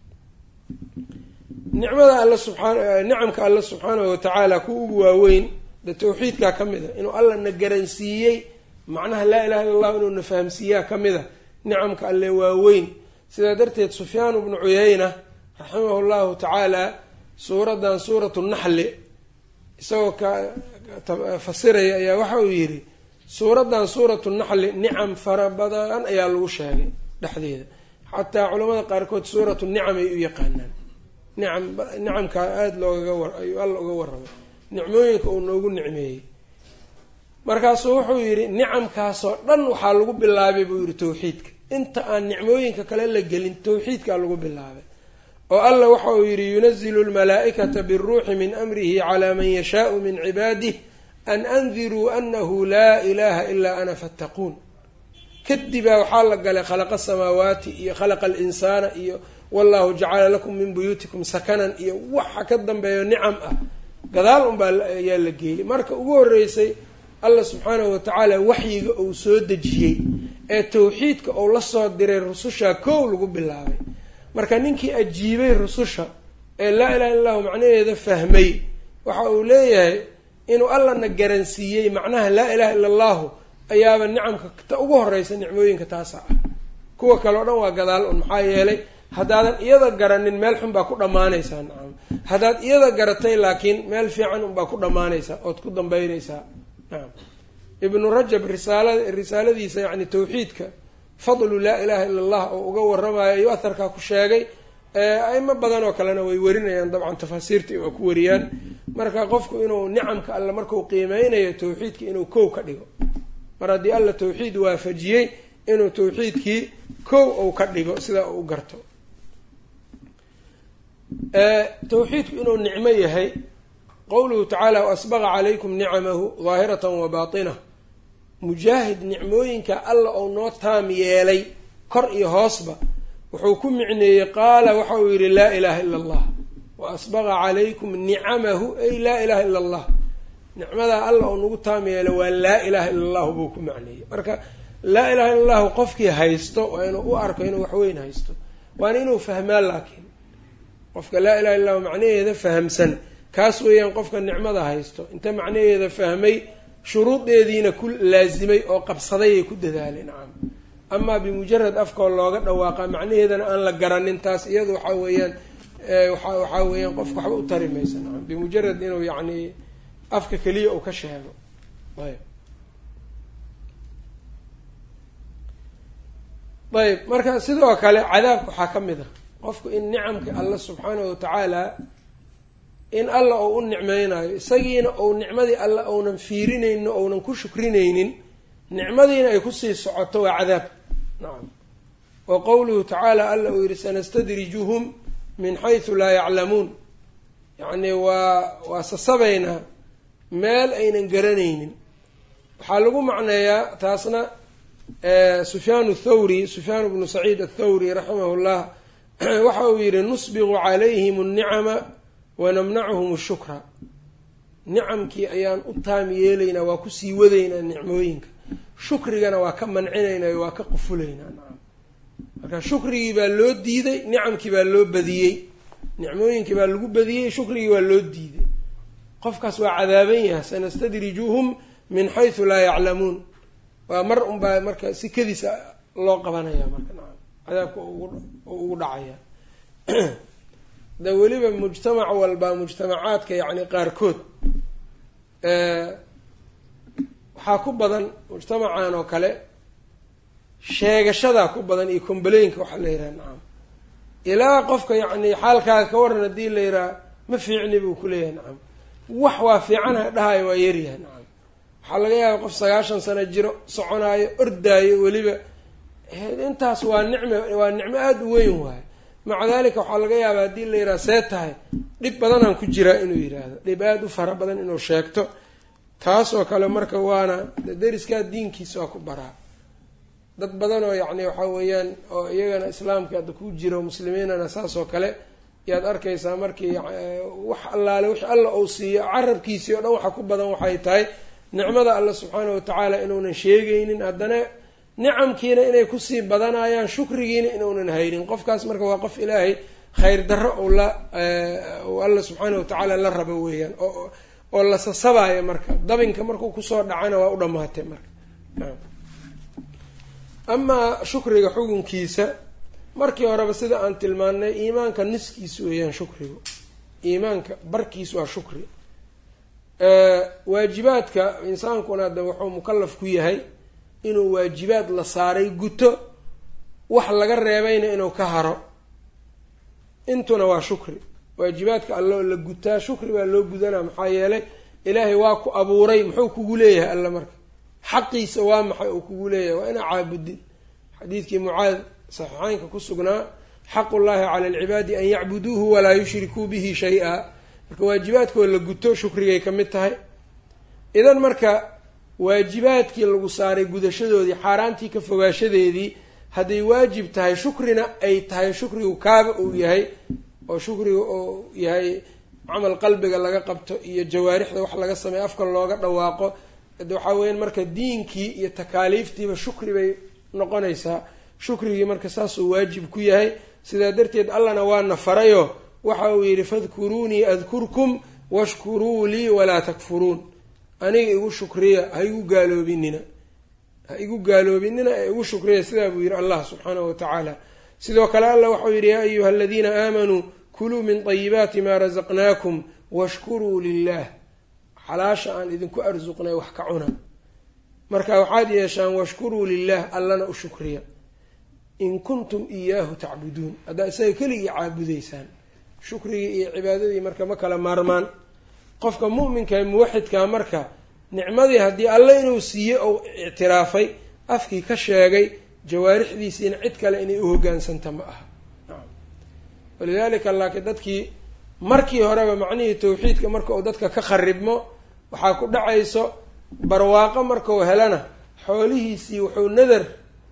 nicmada alla subxaan nicamka alla subxaanahu watacaala kuwa ugu waaweyn de tawxiidkaa ka mid a inuu alla na garansiiyey macnaha laa ilaha illa allah inuu na fahamsiiyaa ka mid a nicamka alle waaweyn sidaa darteed sufyaan bnu cuyayna raximahu llahu tacaala suuraddan suuratu naxli isagoo ka fasiraya ayaa waxa uu yidhi suuraddan suuratu naxli nicam fara badan ayaa lagu sheegay dhexdeeda xataa culamada qaarkood suuratu nicam ay u yaqaanaan nicam nicamkaa aada loogaga war ayuu alla uga warramay nicmooyinka uu noogu nicmeeyey markaasuu wuxuu yidhi nicamkaasoo dhan waxaa lagu bilaabay buu yidhi tawxiidka inta aan nicmooyinka kale la gelin tawxiidkaa lagu bilaabay oo alla waxa uu yidhi yunazilu lmalaa'ikata biruuxi min amrihi calaa man yashaau min cibaadih an andiruu anahu laa ilaha ilaa ana fattaquun kadibaa waxaa la galay khalaqa asamaawaati iyo khalaqa alinsaana iyo wallahu jacala lakum min buyuutikum sakanan iyo waxa ka dambeeyo nicam ah gadaal unbaa ayaa la geeyey marka ugu horreysay allah subxaanahu watacaala waxyiga uu soo dejiyey ee tawxiidka uu la soo diray rususha kow lagu bilaabay marka ninkii ajiibay rususha ee laa ilaha illa llahu macnaheeda fahmay waxa uu leeyahay inuu allana garansiiyey macnaha laa ilaha illa allahu ayaaba nicamka ta ugu horeysa nicmooyinka taasa ah kuwa kale o dhan waa gadaal un maxaa yeelay haddaadan iyada garanin meel xun baa ku dhammaanaysaa nacam haddaad iyada garatay laakiin meel fiican unbaa ku dhammaanaysaa ood ku dambeynaysaa nacam ibnu rajab risaala risaaladiisa yacni tawxiidka fadlu laa ilaha ila allah oo uga waramayo ayuu aharkaa ku sheegay aimo badan oo kalena way warinayaan dabcan tafaasiirta waa ku wariyaan marka qofku inuu nicamka alle marku qiimeynayo tawxiidka inuu kow ka dhigo mar haddii alla tawxiid waafajiyey inuu tawxiidkii kow ou ka dhigo sidaa uu u garto tawxiidku inuu nicmo yahay qowluhu tacaala waasbaqa calaykum nicamahu daahiratan wa baatinah mujaahid nicmooyinka alla ou noo taam yeelay kor iyo hoosba wuxuu ku micneeyey qaala waxa uu yidhi laa ilaaha ila allah wa asbaqa calaykum nicamahu ay laa ilaha ila allah nicmadaa alla oo nagu taam yeelay waa laa ilaha ila allahu buu ku macneeyey marka laa ilaha illa allahu qofkii haysto waa inuu u arko inuu waxweyn haysto waana inuu fahmaa laakiin qofka laa ilaha illa lahu macnaheeda fahamsan kaas weeyaan qofka nicmada haysto inta macnaheeda fahmay shuruudeediina ku laasimay oo qabsaday ay ku dadaalay nacam amaa bimujarad afkoo looga dhawaaqa macnaheedana aan la garanin taas iyadu waxaa weeyaan waxaa weeyaan qofka waxba u tari maysa nacam bimujarad inuu yacni afka keliya uu ka sheego ayb ayb marka sidoo kale cadaabka waxaa ka mid ah qofku in nicamka alla subxaanahu watacaala in alla ou u nicmeynayo isagiina ou nicmadii alla ounan fiirinaynin ounan ku shukrinaynin nicmadiina ay kusii socoto waa cadaab nacam wa qowluhu tacaala alla uu yihi sanastadrijuhum min xaysu laa yaclamuun yacni waa waa sasabaynaa meel aynan garanaynin waxaa lagu macneeyaa taasna sufyaan thawri sufyaan bnu saciid athawri raximahu llah waxa uu yihi nusbiqu calayhim nnicama wanamnacuhum shukra nicamkii ayaan u taam yeelaynaa waa kusii wadaynaa nicmooyinka shukrigana waa ka mancinaynaa waa ka qufulaynaa nacam marka shukrigii baa loo diiday nicamkii baa loo badiyey nicmooyinkii baa lagu badiyey shukrigii waa loo diiday qofkaas waa cadaaban yahay sanastadrijuhum min xaysu laa yaclamuun waa mar unbaa marka si kadiisa loo qabanaya marka nacam cadaabka ugu dhacaya de weliba mujtamac walbaa mujtamacaadka yacni qaarkood waxaa ku badan mujtamacan oo kale sheegashadaa ku badan iyo combaleinka waxaa la yidhaha nacam ilaa qofka yacni xaalkaaga ka waran haddii la yidhaha ma fiicni buu kuleeyahay nacam wax waa fiicanha dhahayo waa yaryahay nacam waxaa laga yaaba qof sagaashan sano jiro soconaayo ordaayo weliba intaas waa nicme waa nicmo aada u weyn waayo maca dalika waxaa laga yaabaa haddii la yidhaha see tahay dhib badanaan ku jiraa inuu yidhaahdo dhib aada u fara badan inuu sheegto taas oo kale marka waana deriskaa diinkiisa waa ku baraa dad badan oo yacni waxaa weeyaan oo iyagana islaamka hadda ku jiro muslimiinana saas oo kale yaad arkaysaa markii wax allaale wix alla uu siiyo carabkiisii oo dhan waxa ku badan waxay tahay nicmada alla subxaana watacaala inuunan sheegaynin haddana nicamkiina inay kusii badanayaan shukrigiina inuunan haynin qofkaas marka waa qof ilaahay khayr darro ou la u alla subxaana watacaala la rabo weeyaan oo oo la sasabayo marka dabinka markuu kusoo dhacana waa u dhamaatay marka amaa shukriga xukunkiisa markii horeba sida aan tilmaannay iimaanka niskiis weeyaan shukrigu iimaanka barkiis waa shukri waajibaadka insaankuna de wuxuu mukalaf ku yahay inuu waajibaad la saaray guto wax laga reebayna inuu ka haro intuna waa shukri waajibaadka alloo la gutaa shukri baa loo gudanaa maxaa yeelay ilaahay waa ku abuuray muxuu kugu leeyahay alla marka xaqiisa waa maxay uu kugu leeyahay waa inaa caabudin xadiidkii mucaad saxiixeynka ku sugnaa xaqu llahi cala alcibaadi an yacbuduuhu walaa yushrikuu bihi shay-a marka waajibaadkoo la guto shukrigay ka mid tahay idan marka waajibaadkii lagu saaray gudashadoodii xaaraantii ka fogaashadeedii hadday waajib tahay shukrina ay tahay shukrigu kaaba uu yahay oo shukriga uu yahay camal qalbiga laga qabto iyo jawaarixda wax laga sameeyo afka looga dhawaaqo waxaa weyan marka diinkii iyo takaaliiftiiba shukri bay noqonaysaa shukrigii marka saasuu waajib ku yahay sidaa darteed allana waana farayo waxa uu yidhi fadkuruunii adkurkum washkuruu lii walaa takfuruun aniga igu shukriya ha igu gaaloobinina ha igu gaaloobinina ee igu shukriya sidaa buu yidhi allah subxaanahu watacaala sidoo kale allah waxau yidhi yaa ayuha aladiina aamanuu kuluu min طayibaati maa rasaqnaakum washkuruu lilah xalaasha aan idinku arsuqnay wax ka cuna marka waxaad yeeshaan washkuruu lilah allana u shukriya in kuntum iyaahu tacbuduun haddaa isaga keligii caabudaysaan shukrigii iyo cibaadadii marka ma kala maarmaan qofka mu'minka ee muwaxidkaa marka nicmadii haddii alle inuu siiyey ou ictiraafay afkii ka sheegay jawaarixdiisiina cid kale inay u hoggaansanta ma aha walidaalika laakiin dadkii markii horeba macnihii tawxiidka marka uu dadka ka kharibmo waxaa ku dhacayso barwaaqo markau helana xoolihiisii wuxuu nadar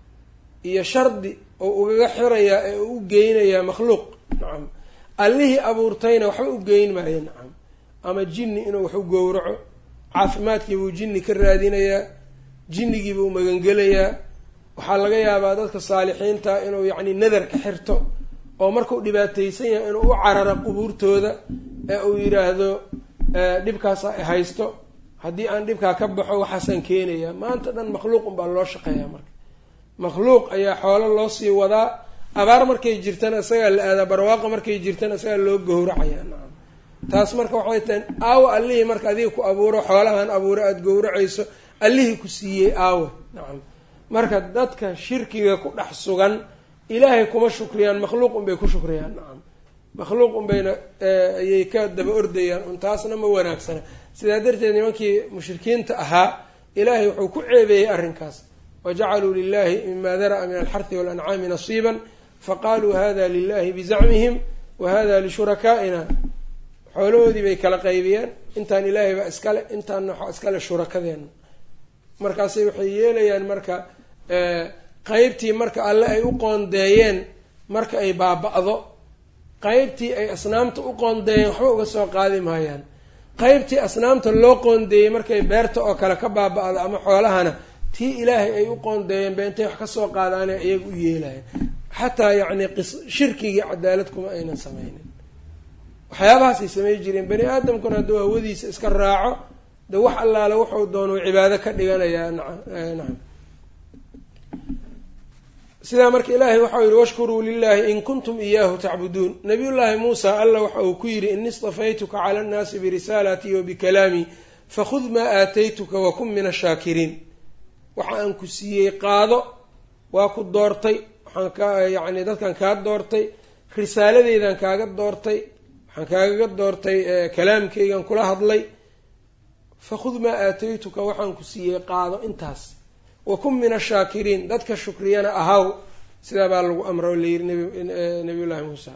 iyo shardi oo ugaga xirayaa ee u geynayaa makhluuq nacam allihii abuurtayna waxba u geyn maayo nacam ama jinni inuu wax u gowraco caafimaadkiibuu jinni ka raadinayaa jinnigiibuu magangelayaa waxaa laga yaabaa dadka saalixiinta inuu yacni nadar ka xirto oo markuu dhibaataysan yahay inuu u cararo qubuurtooda ee uu yidhaahdo dhibkaasa haysto haddii aan dhibkaa ka baxo waxaasaan keenayaa maanta dhan makhluuq unbaa loo shaqeeyaa marka makhluuq ayaa xoolo loo sii wadaa abaar markay jirtana isagaa la aadaa barwaaqa markay jirtana isagaa loo gowracayaa nacam taas marka waxay tahay aawo allihii marka adiga ku abuuro xoolahan abuuro aada gowracayso allihii ku siiyey aawe nacam marka dadka shirkiga ku dhex sugan ilaahay kuma shukriyaan makhluuq unbay ku shukriyaan nacam makhluuq unbayna ayay ka daba ordayaan un taasna ma wanaagsana sidaa darteed nimankii mushrikiinta ahaa ilaahay wuxuu ku ceebeeyey arrinkaas wajacaluu lilahi mima dara'a min alxarhi walancaami nasiiban faqaluu hada lilahi bizacmihim wa hada lishurakaaina xoolahoodii bay kala qaybiyeen intaan ilaahay baa iskale intaanna waxaa iskale shurakadeena markaasay waxay yeelayaan marka qeybtii marka alle ay u qoondeeyeen marka ay baaba-do qeybtii ay asnaamta u qoondeeyeen waxba uga soo qaadi maayaan qeybtii asnaamta loo qoondeeyey markay beerta oo kale ka baaba-do ama xoolahana tii ilaahay ay u qoondeeyeen ba intay wax kasoo qaadaana iyaga u yeelayan xataa yacni shirkigii cadaalad kuma aynan sameynin waxyaabahaasay samey jireen bani aadamkuna hadduu hawadiisa iska raaco de wax allaale wuxuu doonuu cibaado ka dhiganayaa nacam sidaa marka ilaahay waxau yihi washkuruu lilahi in kuntum iyaahu tacbuduun nabiyullaahi muusa alla waxa uu ku yidhi ini istafaytuka cala annaasi birisaalaatii wa bikalaamii fakhud maa aataytuka wakun min ashaakiriin waxa aan ku siiyey qaado waa ku doortay waxaan ka yacni dadkan kaa doortay risaaladeydan kaaga doortay waxaan kaagaga doortay kalaamkaygan kula hadlay fakhud maa aataytuka waxaan ku siiyey qaado intaas wakun min ashaakiriin dadka shukriyana ahaw sidaa baa lagu amra layiri nabiyullaahi muusa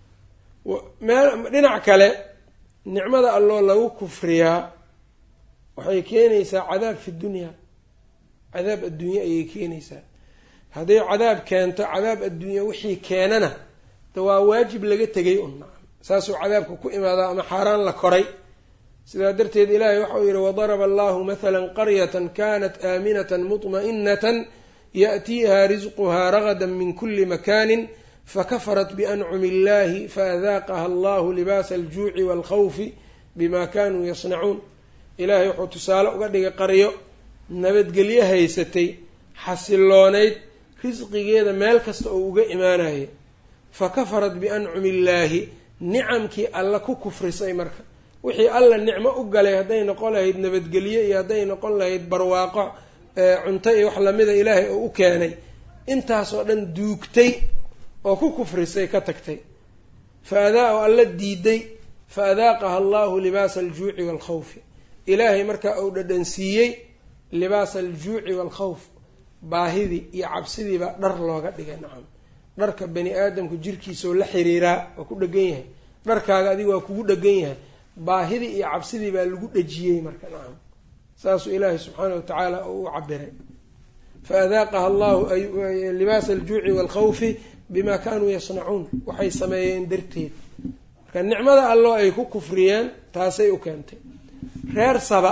dhinac kale nicmada alloo lagu kufriyaa waxay keenaysaa cadaab fi dunya cadaab adduunye ayay keenaysaa hadday cadaab keento cadaab adduunya wixii keenana de waa waajib laga tegay un saasuu cadaabka ku imaadaa ama xaaraan la koray sidaa darteed ilaahay waxau yihi wadaraba allahu mathala qaryata kanat aaminata muطma'inata yaأtiiha risquha ragada min kuli makani fakafarat biancumi illahi faadaaqaha allahu libaasa aljuuci wاlkhawfi bima kanuu yasnacuun ilaahay wuxuu tusaale uga dhigay qaryo nabadgelyo haysatay xasiloonayd risqigeeda meel kasta oo uga imaanaya fakafarat biancumi illaahi nicamkii alla ku kufrisay marka wixii alla nicmo u galay hadday noqon lahayd nabadgelyo iyo hadday noqon lahayd barwaaqo cunto iyo wax lamida ilaahay oo u keenay intaasoo dhan duugtay oo ku kufrisay ka tagtay fa adaa oo alla diiday fa adaaqaha allahu libaasa aljuuci waalkhawfi ilaahay markaa uu dhadhansiiyey libaasa aljuuci waalkhawf baahidii iyo cabsidii baa dhar looga dhigay nacam dharka bani aadamku jirkiisaoo la xiriiraa waa ku dhegan yahay dharkaaga adiga waa kugu dhegan yahay baahidii iyo cabsidii baa lagu dhejiyey marka nacam saasuu ilaahay subxaana watacaala u u cabiray fa adaaqaha allahu libaasa aljuuci waalkhawfi bima kanuu yasnacuun waxay sameeyeen darteed marka nicmada alloo ay ku kufriyeen taasay u keentay reer saba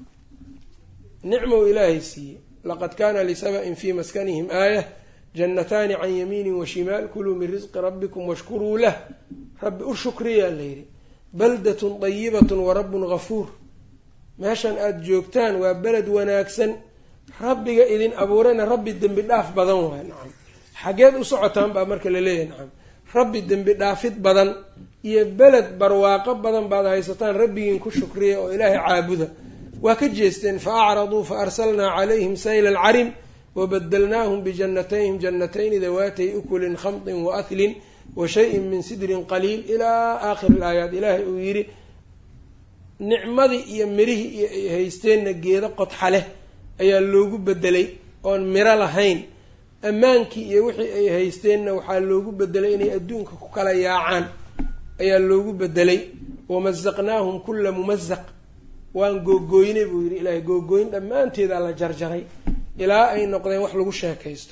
nicmow ilaahay siiyey laqad kana lisaba-in fii maskanihim aayah jannataani can yamiinin washimaal kuluu min risqi rabbikum washkuruu lah rabbi u shukriyaa layidhi baldatun dayibatun wa rabbun gafuur meeshan aada joogtaan waa beled wanaagsan rabbiga idin abuurayna rabbi dembi dhaaf badan waay nacam xageed u socotaan baa marka laleeyahay nacam rabbi dembi dhaafid badan iyo beled barwaaqo badan baad haysataan rabbigiin ku shukriya oo ilaahay caabuda waa ka jeesteen fa acraduu fa arsalnaa calayhim sayla alcarim wabadalnaahum bijannatayhim jannatayni dawaatay ukulin khamdin wa ahlin wa shayin min sidrin qaliil ilaa aakhiri ilaayaat ilaahay uu yidhi nicmadii iyo mirihii iyo ay haysteenna geedo qodxa leh ayaa loogu bedelay oon miro lahayn ammaankii iyo wixii ay haysteenna waxaa loogu bedelay inay adduunka ku kala yaacaan ayaa loogu bedelay wamasaqnaahum kulla mumasaq waan googooynay buu yidhi ilaahay googooyn dhammaanteedaa la jarjaray ilaa ay noqdeen wax lagu sheekaysto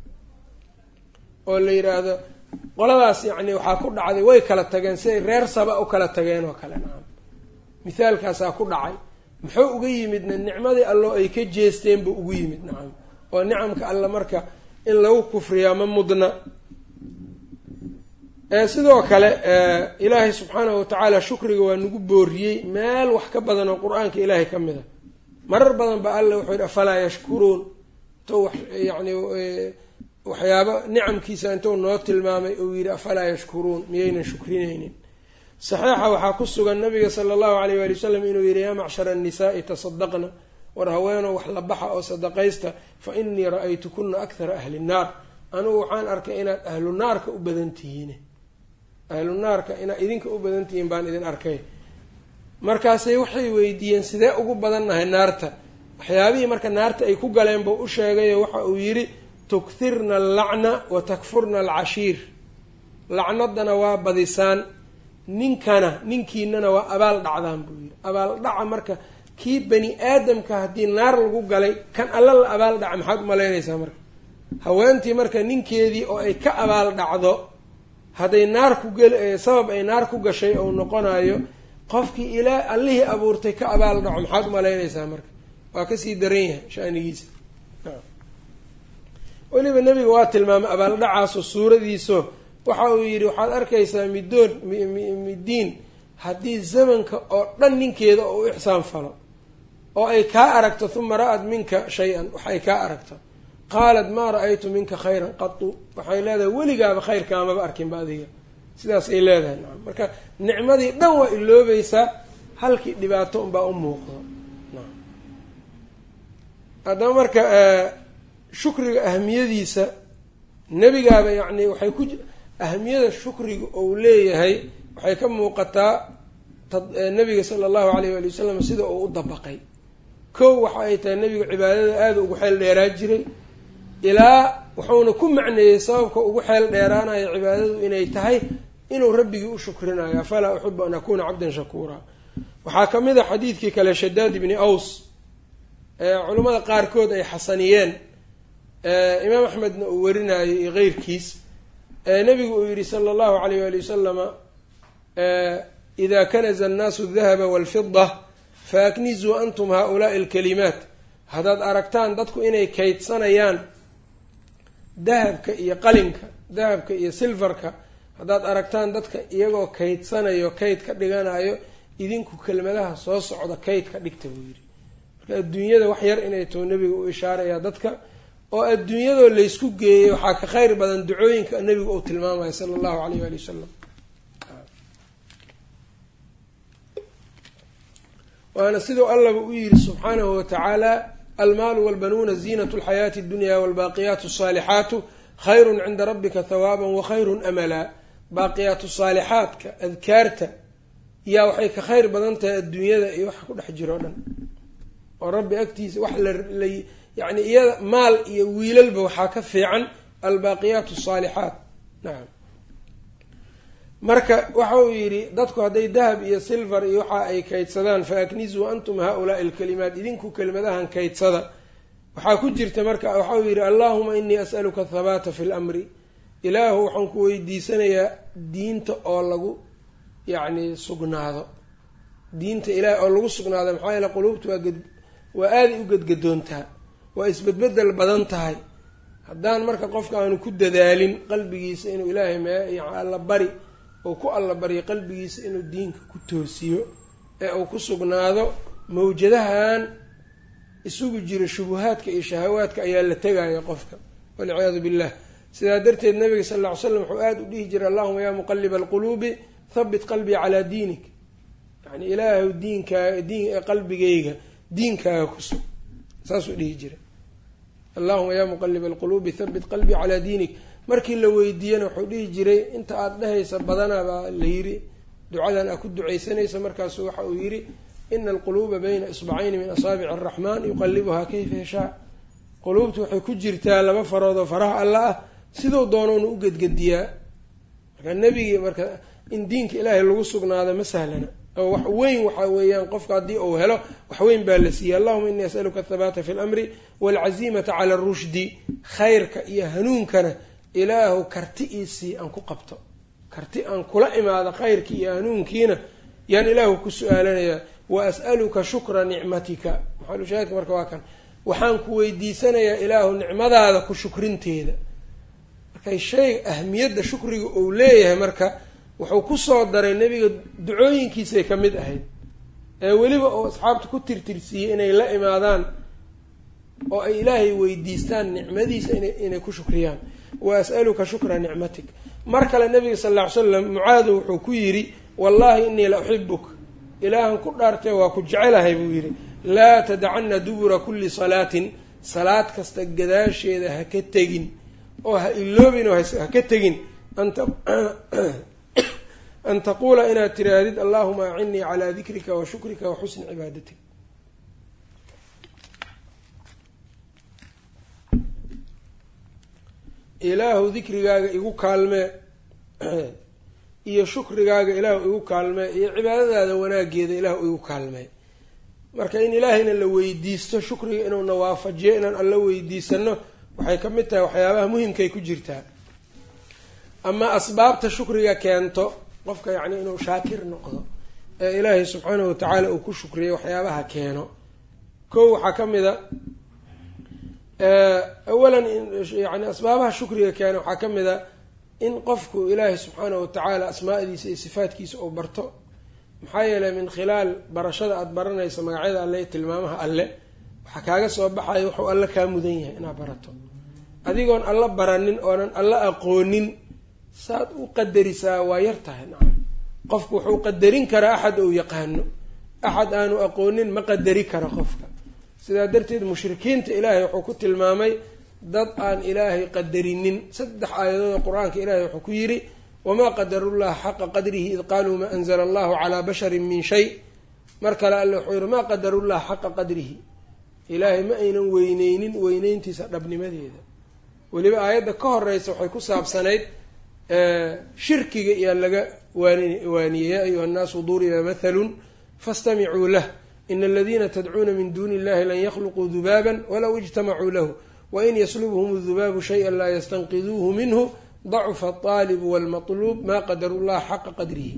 oo la yidhaahdo qoladaas yacni waxaa ku dhacday way kala tageen siday reer saba u kala tageen oo kale nacam mithaalkaasaa ku dhacay muxuu uga yimidna nicmadii alloo ay ka jeesteen buu ugu yimid nacam oo nicamka alle marka in lagu kufriyaa ma mudna sidoo kale ilaahay subxaanahu watacaala shukriga waa nagu booriyey meel wax ka badan oo qur-aanka ilaahay ka mid a marar badan ba alle wuxuu yidhi afalaa yashkuruun intuu yani waxyaaba nicamkiisa intuu noo tilmaamay uu yidhi afalaa yashkuruun miyaynan shukrinaynin saxiixa waxaa ku sugan nabiga sala allahu alayh waali wasalam inuu yidhi yaa macshara annisaai tasadaqna war haweenow wax la baxa oo sadaqaysta fa inii ra-aytukuna akhara ahli nnaar anugu waxaan arkay inaad ahlu naarka u badan tihiin ahlu naarka inaad idinka u badan tihiin baan idin arkay markaasay waxay weydiiyeen sidee ugu badannahay naarta waxyaabihii marka naarta ay ku galeen buu u sheegayo waxa uu yidhi tukthirna allacna wa takfurna alcashiir lacnadana waa badisaan ninkana ninkiinana waa abaal dhacdaan buu yidhi abaal dhaca marka kii bani aadamka haddii naar lagu galay kan alla la abaal dhaca maxaad umalaynaysaa marka haweentii marka ninkeedii oo ay ka abaal dhacdo hadday naar ku gel sabab ay naar ku gashay ou noqonayo qofkii ilaa allihii abuurtay ka abaal dhaco maxaad umalaynaysaa marka waa kasii daran yahay shanigiisa weliba nebiga waa tilmaamay abaaldhacaaso suuradiiso waxa uu yidhi waxaad arkaysaa midoon midiin haddii zamanka oo dhan ninkeeda oo u ixsaan falo oo ay kaa aragto huma ra-ad minka shay-an wax ay kaa aragto qaalat maa ra-aytu minka khayran qatu waxay leedahay weligaaba khayrkaamaba arkinba adiga sidaas ay leedahay nacam marka nicmadii dhan waa iloobaysaa halkii dhibaato unbaa u muuqdo haddaba marka shukriga ahamiyadiisa nebigaaba yacni waxay ku ahamiyada shukriga ou leeyahay waxay ka muuqataa nabiga sala allahu alayh waali wasalam sida uu u dabaqay kow waxa ay tahay nebigu cibaadada aada ugu xeel dheeraa jiray ilaa wuxuuna ku macneeyey sababka ugu xeel dheeraanayo cibaadadu inay tahay inuu rabbigii u shukrinayo afalaa uxibu an akuuna cabdan shakuura waxaa ka mid a xadiidkii kale shadaad ibni aws culimmada qaarkood ay xasaniyeen imaam axmedna uu warinayo iyo keyrkiis nabigu uu yihi sala allahu alayh wali wasalama ida kanaza annaasu adahaba walfida faaknizuu antum haulaai alkalimaat haddaad aragtaan dadku inay kaydsanayaan dahabka iyo qalinka dahabka iyo silfarka haddaad aragtaan dadka iyagoo kaydsanayo kayd ka dhiganayo idinku kelmadaha soo socda kayd ka dhigta buu yidhi marka adduunyada wax yar inay too nebiga u ishaaraya dadka oo adduunyadoo laysku geeyay waxaa ka kheyr badan ducooyinka nebigu uu tilmaamayo sala allahu alayh waali wasalam waana siduu allaba u yidhi subxaanahu watacaala almaalu walbanuuna ziinatu lxayaati addunya walbaaqiyaatu asaalixaatu khayrun cinda rabbika hawaaban wa khayrun amalaa baaqiyaatu saalixaadka adkaarta yaa waxay ka kheyr badan tahay adduunyada iyo waxa ku dhex jiro o dhan oo rabbi agtiisa wax la yacni iyada maal iyo wiilalba waxaa ka fiican albaaqiyaatu asaalixaat nacam marka waxa uu yidhi dadku hadday dahab iyo silver iyo waxa ay kaydsadaan fa aknizuu antum haa-ulaai alkalimaat idinku kelimadahan kaydsada waxaa ku jirta marka waxa uu yidhi allahuma inii as'aluka athabaata fi lamri ilaahu waxaan ku weydiisanayaa diinta oo lagu yacni sugnaado diinta ilaah oo lagu sugnaado maxaa yeele quluubta waa ged waa aaday u gedgadoontaa waa isbedbedel badan tahay haddaan marka qofka aanu ku dadaalin qalbigiisa inuu ilaahay mee alla bari uu ku alla baryo qalbigiisa inuu diinka ku toosiyo ee uu ku sugnaado mawjadahan isugu jiro shubuhaadka iyo shahawaadka ayaa la tegaya qofka walciyaadu billah sidaa darteed nabiga sal lla ly slam wuxuu aada u dhihi jiray allahuma yaa muqaliba alquluubi habit qalbii calaa diinik yani ilaahu diinkaaga diin qalbigayga diinkaaga ku sug saasuu dhihi jiray allahuma yaa muqaliba alquluubi habit qalbii calaa diinik markii la weydiiyana wuxuu dhihi jiray inta aada dhehaysa badanaa baa la yidhi ducadan aa ku ducaysanaysa markaasu waxa uu yidhi ina alquluuba bayna isbacayni min asaabici araxmaan yuqalibuhaa kayfa yashaa quluubtu waxay ku jirtaa laba farood oo faraha alla ah siduu doonouna u gedgediyaa marka nebigii marka in diinka ilaahay lagu sugnaado ma sahlana oo wax weyn waxa weeyaan qofka haddii uu helo wax weyn baa la siiyey allahuma inii asaluka athabaata fi lamri waalcazimata cala arushdi khayrka iyo hanuunkana ilaahu karti iisii aan ku qabto karti aan kula imaado khayrkii iyo hanuunkiina yaan ilaahu ku su-aalanayaa wa as'aluka shukra nicmatika maxalushaahidka marka waa kan waxaan ku weydiisanayaa ilaahu nicmadaada ku shukrinteeda markay shay ahmiyadda shukriga uu leeyahay marka wuxuu kusoo daray nebiga ducooyinkiisay ka mid ahayd ee weliba uu asxaabta ku tirtirsiiyey inay la imaadaan oo ay ilaahay weydiistaan nicmadiisa inay ku shukriyaan wa as'aluka shukra nicmatik mar kale nabiga sal lla ly slam mucaadu wuxuu ku yidhi wallahi inii la uxibuk ilaahan ku dhaartee waa ku jecelahay buu yidhi laa tadacana dubura kulli salaatin salaad kasta gadaasheeda ha ka tegin oo ha iloobin oo ha ka tegin an taquula inaad tiraahdid allahuma acinnii calaa dikrika wa shukrika wa xusni cibaadatik ilaahu dikrigaaga igu kaalmee iyo shukrigaaga ilaahu igu kaalmee iyo cibaadadaada wanaageeda ilaahu igu kaalmee marka in ilaahayna la weydiisto shukriga inuuna waafajiyo inaan alla weydiisano waxay ka mid tahay waxyaabaha muhimkay ku jirtaa ama asbaabta shukriga keento qofka yacni inuu shaakir noqdo ee ilaahay subxaanahu watacaala uu ku shukriyo waxyaabaha keeno kow waxaa ka mid a awalan yani asbaabaha shukriga keena waxaa ka mid a in qofku ilaahay subxaanahu watacaala asmaa'diisa iyo sifaatkiisa uu barto maxaa yeelay min khilaal barashada aada baranaysa magacyada alle iyo tilmaamaha alle waxaa kaaga soo baxaya wuxuu alle kaa mudan yahay inaad barato adigoon alla baranin oonan alla aqoonin saad u qadarisaa waa yar tahay nacam qofku wuxuu qadarin karaa axad ou yaqaano axad aanu aqoonin ma qadari kara qofka sidaa darteed mushrikiinta ilaahay wuxuu ku tilmaamay dad aan ilaahay qadarinin saddex aayadood oo qur-aanka ilaahay wuxuu ku yidhi wamaa qadarullaha xaqa qadrihi id qaaluu maa anzala allahu calaa basharin min shay mar kale alle wuxuu yihi maa qadarullaha xaqa qadrihi ilaahay ma aynan weyneynin weyneyntiisa dhabnimadeeda weliba aayadda ka horeysa waxay ku saabsanayd shirkiga iyaa laga waaniyey yaa ayuha nnaasu duriba mathalun fastamicuu lah ina aladiina tadcuuna min duuni illahi lan yakhluquu dubaaban walow ijtamacuu lahu wain yaslubhum dubaabu shaya laa yastanqiduuhu minhu dacufa alطaalibu walmatluub maa qadaru llaha xaqa qadrihi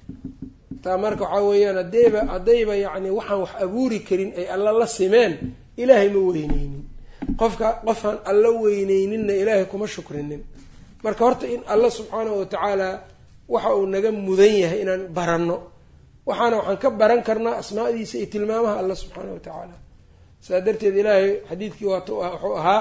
taa marka waxaa weeyaan hadeyba haddayba yacni waxaan wax abuuri karin ay alla la simeen ilaahay ma weyneynin qofka qofaan alla weyneyninna ilaahay kuma shukrinin marka horta in alla subxaanahu watacaala waxa uu naga mudan yahay inaan baranno waxaana waxaan ka baran karnaa asmaadiisa iyo tilmaamaha alla subxaana wa tacaala saa darteed ilaahay xadiidkii waat wuxuu ahaa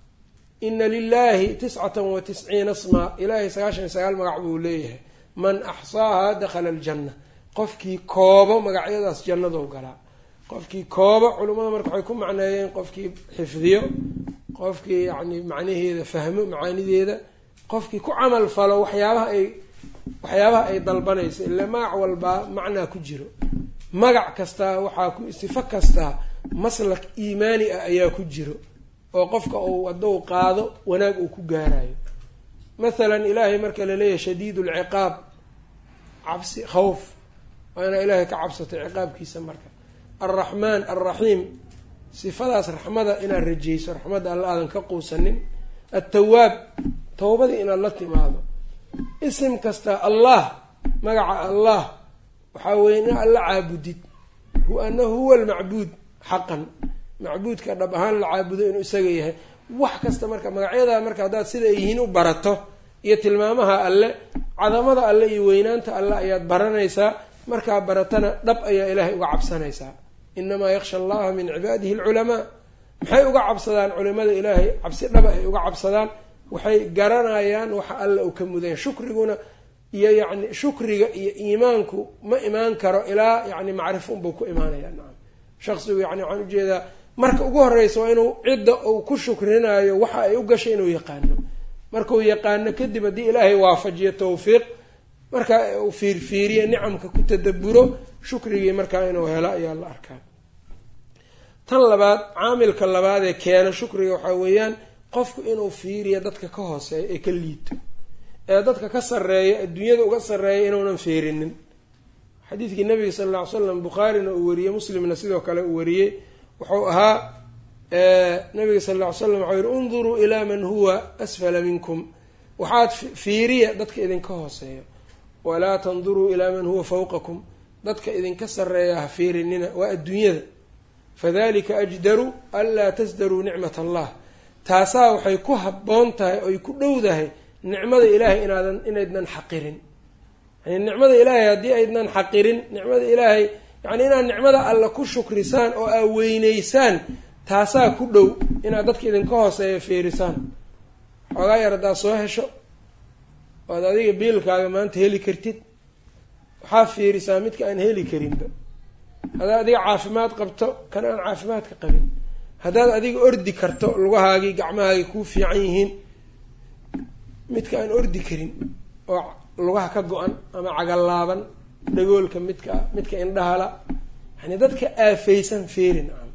ina lilahi tiscata wa tisciina smaa ilaahay sagaashan iyo sagaal magac buu leeyahay man axsaaha dakhala aljanna qofkii koobo magacyadaas jannadou galaa qofkii koobo culimmada marka waxay ku macneeyeen qofkii xifdiyo qofkii yacni macnaheeda fahmo macaanideeda qofkii ku camal falo waxyaabaha ay waxyaabaha ay dalbanayso ile magac walbaa macnaa ku jiro magac kastaa waxaa ku sifo kastaa maslak iimaani ah ayaa ku jiro oo qofka uu hadduu qaado wanaag uu ku gaarayo mathalan ilaahay marka laleeyahay shadiid lciqaab cabsi khawf waa inaa ilaahay ka cabsatay ciqaabkiisa marka alraxmaan alraxiim sifadaas raxmada inaad rajeyso raxmadda alla aadan ka quusanin attawaab towbadii inaad la timaado isim kasta allah magaca allah waxaa weeye in alla caabudid anahu huwa almacbuud xaqan macbuudka dhab ahaan la caabudo inuu isaga yahay wax kasta marka magacyadaa marka haddaad sida ay yihiin u barato iyo tilmaamaha alle cadamada alle iyo weynaanta alle ayaad baranaysaa markaa baratana dhab ayaa ilaahay uga cabsanaysaa inamaa yaksha allaha min cibaadihi alculamaa maxay uga cabsadaan culimada ilaahay cabsi dhaba ay uga cabsadaan waxay garanayaan waxa alla uu ka mudan shukriguna iyo yacni shukriga iyo iimaanku ma imaan karo ilaa yani macrifo unbuu ku imaanaya nacam shaqsigu yani waxaan ujeedaa marka ugu horeysa waa inuu cidda uu ku shukrinayo waxa ay u gashay inuu yaqaano markuu yaqaano kadib haddii ilaahay waafajiyo tawfiiq marka uu fiirfiiriyo nicamka ku tadaburo shukrigii markaa inuu helo ayaa la arkaa tan labaad caamilka labaad ee keena shukriga waxaa weeyaan qofku inuu fiiriyo dadka ka hooseeya ee ka liito ee dadka ka sarreeya adduunyada uga sarreeya inuunan fiirinin xadiidkii nabiga sala alla ly slam bukhaarina uu wariyey muslimna sidoo kale uu wariyey wuxuu ahaa nabiga sal alla ly slam waxau yihi unduruu ilaa man huwa asfala minkum waxaad fiiriya dadka idinka hooseeya walaa tanduruu ilaa man huwa fawqakum dadka idinka sarreeya ha fiirinina waa adduunyada fadalika ajdaru anlaa tasdaruu nicmat allah taasaa waxay ku habboon tahay oy ku dhowdahay nicmada ilaahay inaadan inaydnan xaqirin yani nicmada ilaahay haddii aydnan xaqirin nicmada ilaahay yani inaad nicmada alla ku shukrisaan oo aa weyneysaan taasaa ku dhow inaad dadka idinka hooseeya fiirisaan xoogaa yar haddaad soo hesho oad adiga biilkaaga maanta heli kartid waxaa fiirisaa midka aan heli karinba haddaad adiga caafimaad qabto kan aan caafimaadka qabin haddaad adiga ordi karto lugahaagii gacmahaagii kuu fiican yihiin midka aan ordi karin oo lugaha ka go-an ama cagallaaban dhagoolka midka midka indhahala yani dadka aafeysan feeri nacam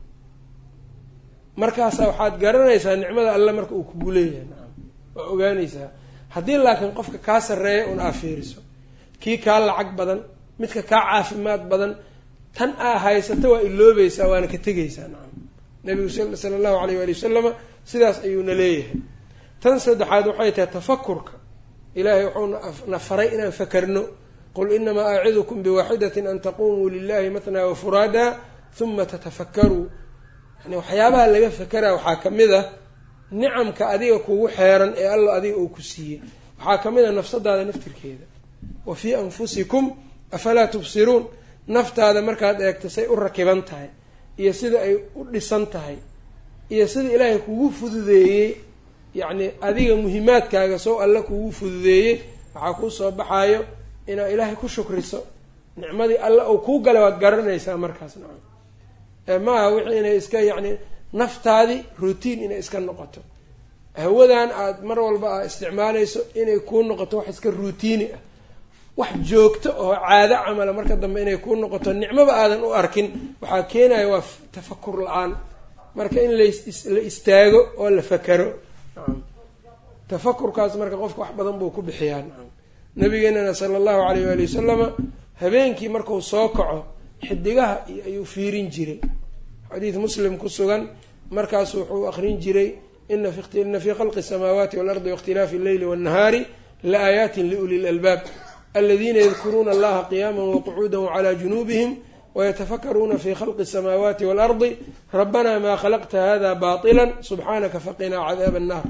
markaasa waxaad garanaysaa nicmada alle marka uu kugu leeyahay nacam waa ogaanaysaa haddii laakiin qofka kaa sarreeya un aa fiiriso kii kaa lacag badan midka kaa caafimaad badan tan aa haysata waa iloobaysaa waana ka tegaysaa nacam nabigu sala allahu alayh waali wasalama sidaas ayuuna leeyahay tan saddexaad waxay tahay tafakurka ilaahay wuxuu na faray inaan fakarno qul inamaa acidukum biwaaxidatin an taqumuu lilahi matnaa wafuraada huma tatafakkaruu yani waxyaabaha laga fakeraa waxaa ka mid a nicamka adiga kugu xeeran ee alla adiga uu ku siiyey waxaa ka mid a nafsadaada naftirkeeda wa fii anfusikum afalaa tubsiruun naftaada markaad eegto say u rakiban tahay iyo sida ay u dhisan tahay iyo sida ilaahay kugu fududeeyey yacni adiga muhimaadkaaga sow alle kugu fududeeyey waxaa kuu soo baxaayo inaad ilaahay ku shukriso nicmadii alle uu kuu galay waad garanaysaa markaas nacam maaha wixii inay iska yacni naftaadii routine inay iska noqoto hawadan aada mar walba aa isticmaalayso inay kuu noqoto wax iska routiini ah wax joogto oo caado camala marka dambe inay kuu noqoto nicmoba aadan u arkin waxaa keenaya waa tafakur la-aan marka in la istaago oo la fakero nacam tafakurkaas marka qofka wax badan buu ku bixiyaa nacam nabigeenana sala allahu alayh waali wasalama habeenkii marku soo kaco xidigaha ayuu fiirin jiray xadiid muslim ku sugan markaasu wuxuu aqrin jiray ina fii khalqi asamaawaati waalardi waاkhtilaafi alleyli waاnnahaari la aayaatin liuli lalbaab aladiina yadkuruuna allaha qiyaama waqcuuda wcalaa junuubihim wayatafakaruuna fi khalqi asamaawaati waalardi rabbana maa khalaqta hada baطila subxaanaka faqinaa cadaaba annaar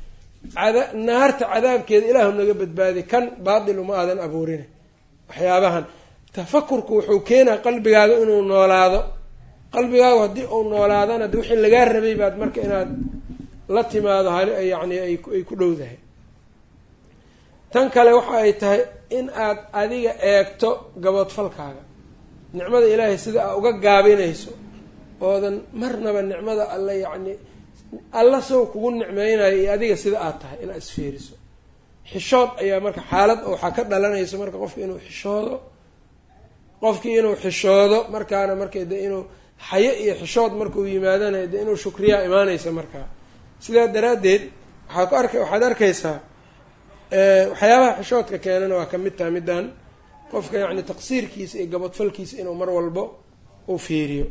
naarta cadaabkeeda ilaahu naga badbaadi kan baatil uma aadan abuurin waxyaabahan tafakurku wuxuu keenaa qalbigaaga inuu noolaado qalbigaagu haddii uu noolaadana de wixii lagaa rabay baad marka inaad la timaado hal yacni ay ku dhowdahay tan kale waxa ay tahay in aad adiga eegto gaboodfalkaaga nicmada ilaahay sida aa uga gaabinayso oodan marnaba nicmada alle yacni alla sow kugu nicmeynayo iyo adiga sida aad tahay inaad isfiiriso xishood ayaa marka xaalad waxaa ka dhalanaysa marka qofka inuu xishoodo qofkii inuu xishoodo markaana marka de inuu xayo iyo xishood markuu yimaadana de inuu shukriyaa imaanaysa markaa sidaa daraaddeed waxaa ku arka waxaad arkaysaa waxyaabaha xishoodka keenana waa ka mid taha middan qofka yacni taqsiirkiisa iyo gabadfalkiisa inuu mar walbo uu fiiriyo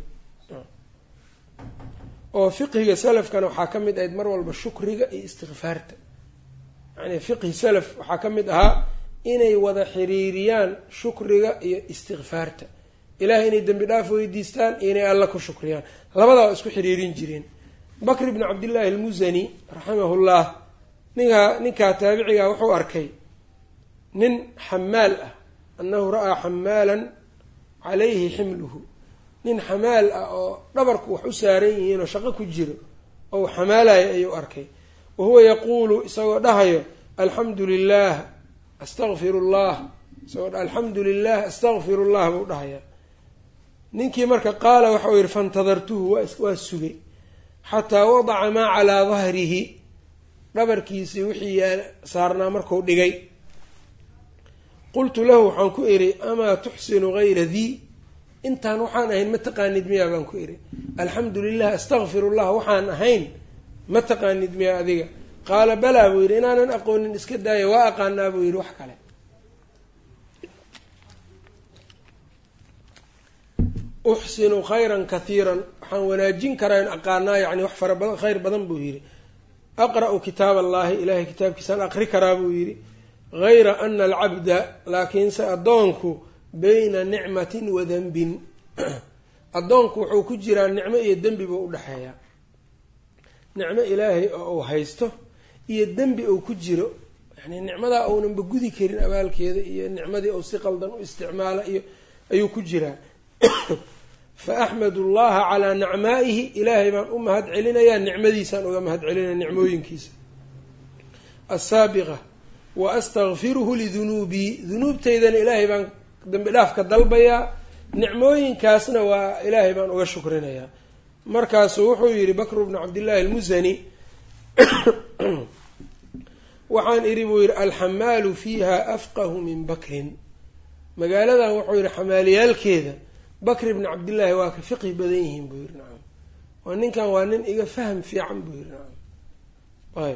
oo fiqhiga salafkana waxaa ka mid ahayd mar walba shukriga iyo istikfaarta yani fiqhi salaf waxaa ka mid ahaa inay wada xiriiriyaan shukriga iyo istikfaarta ilahay inay dembi dhaaf weydiistaan iyo inay alla ku shukriyaan labadaa waa isku xiriirin jireen bakr bni cabdillaahi almusani raximahullah ninkaa ninkaa taabiciga wuxuu arkay nin xamaal ah annahu ra-aa xamaalan calayhi ximluhu nin xamaal ah oo dhabarku wax u saaran yihiin oo shaqo ku jiro oo xamaalayo ayuu arkay wa huwa yaquulu isagoo dhahayo alxamdu lilah astaqfiru llah isagoo alxamdu lilah astaqfiru llah buu dhahayaa ninkii marka qaala waxau yihi fantadartuhu waa sugay xataa wadaca maa calaa dahrihi dhabarkiisii wixii saarnaa marku dhigay qultu lahu waxaan ku idhi amaa tuxsinu gayra dii intaan waxaan ahayn ma taqaanid miyaa baan ku idhi alxamdu lilah astakfir llah waxaan ahayn ma taqaanid miyaa adiga qaala balaa buu yidhi inaanan aqoonin iska daaya waa aqaanaa buu yidhi wax kale uxsinu khayran kathiiran waxaan wanaajin karaa in aqaanaa yacni wax fara badan khayr badan buu yidhi aqra-u kitaab allahi ilahay kitaabkiisaan aqri karaa buu yidhi gayra ana alcabda laakiinse addoonku bayna nicmatin wa denbin addoonku wuxuu ku jiraa nicmo iyo dembi buu udhexeeyaa nicmo ilaahay oo uu haysto iyo dembi uu ku jiro yani nicmadaa uunanba gudi karin abaalkeeda iyo nicmadii uu si qaldan u isticmaala iyo ayuu ku jiraa fa axmadu llaha calaa nacmaa'ihi ilaahay baan u mahad celinayaa nicmadiisaan uga mahad celinaya nicmooyinkiisa assaabiqa wa astakfiruhu lidunuubii dunuubteydana ilaahay baan dambi dhaaf ka dalbayaa nicmooyinkaasna waa ilaahay baan uga shukrinayaa markaasuu wuxuu yidhi bakru bnu cabdillaahi almusani waxaan idhi buu yidhi alxamaalu fiiha afqahu min bakrin magaaladan wuxuu yidhi xamaaliyaalkeeda bakri bni cabdillaahi waa ka fiqhi badan yihiin buu yidhi nacam waa ninkan waa nin iga fahm fiican buu yidhi nacam ayb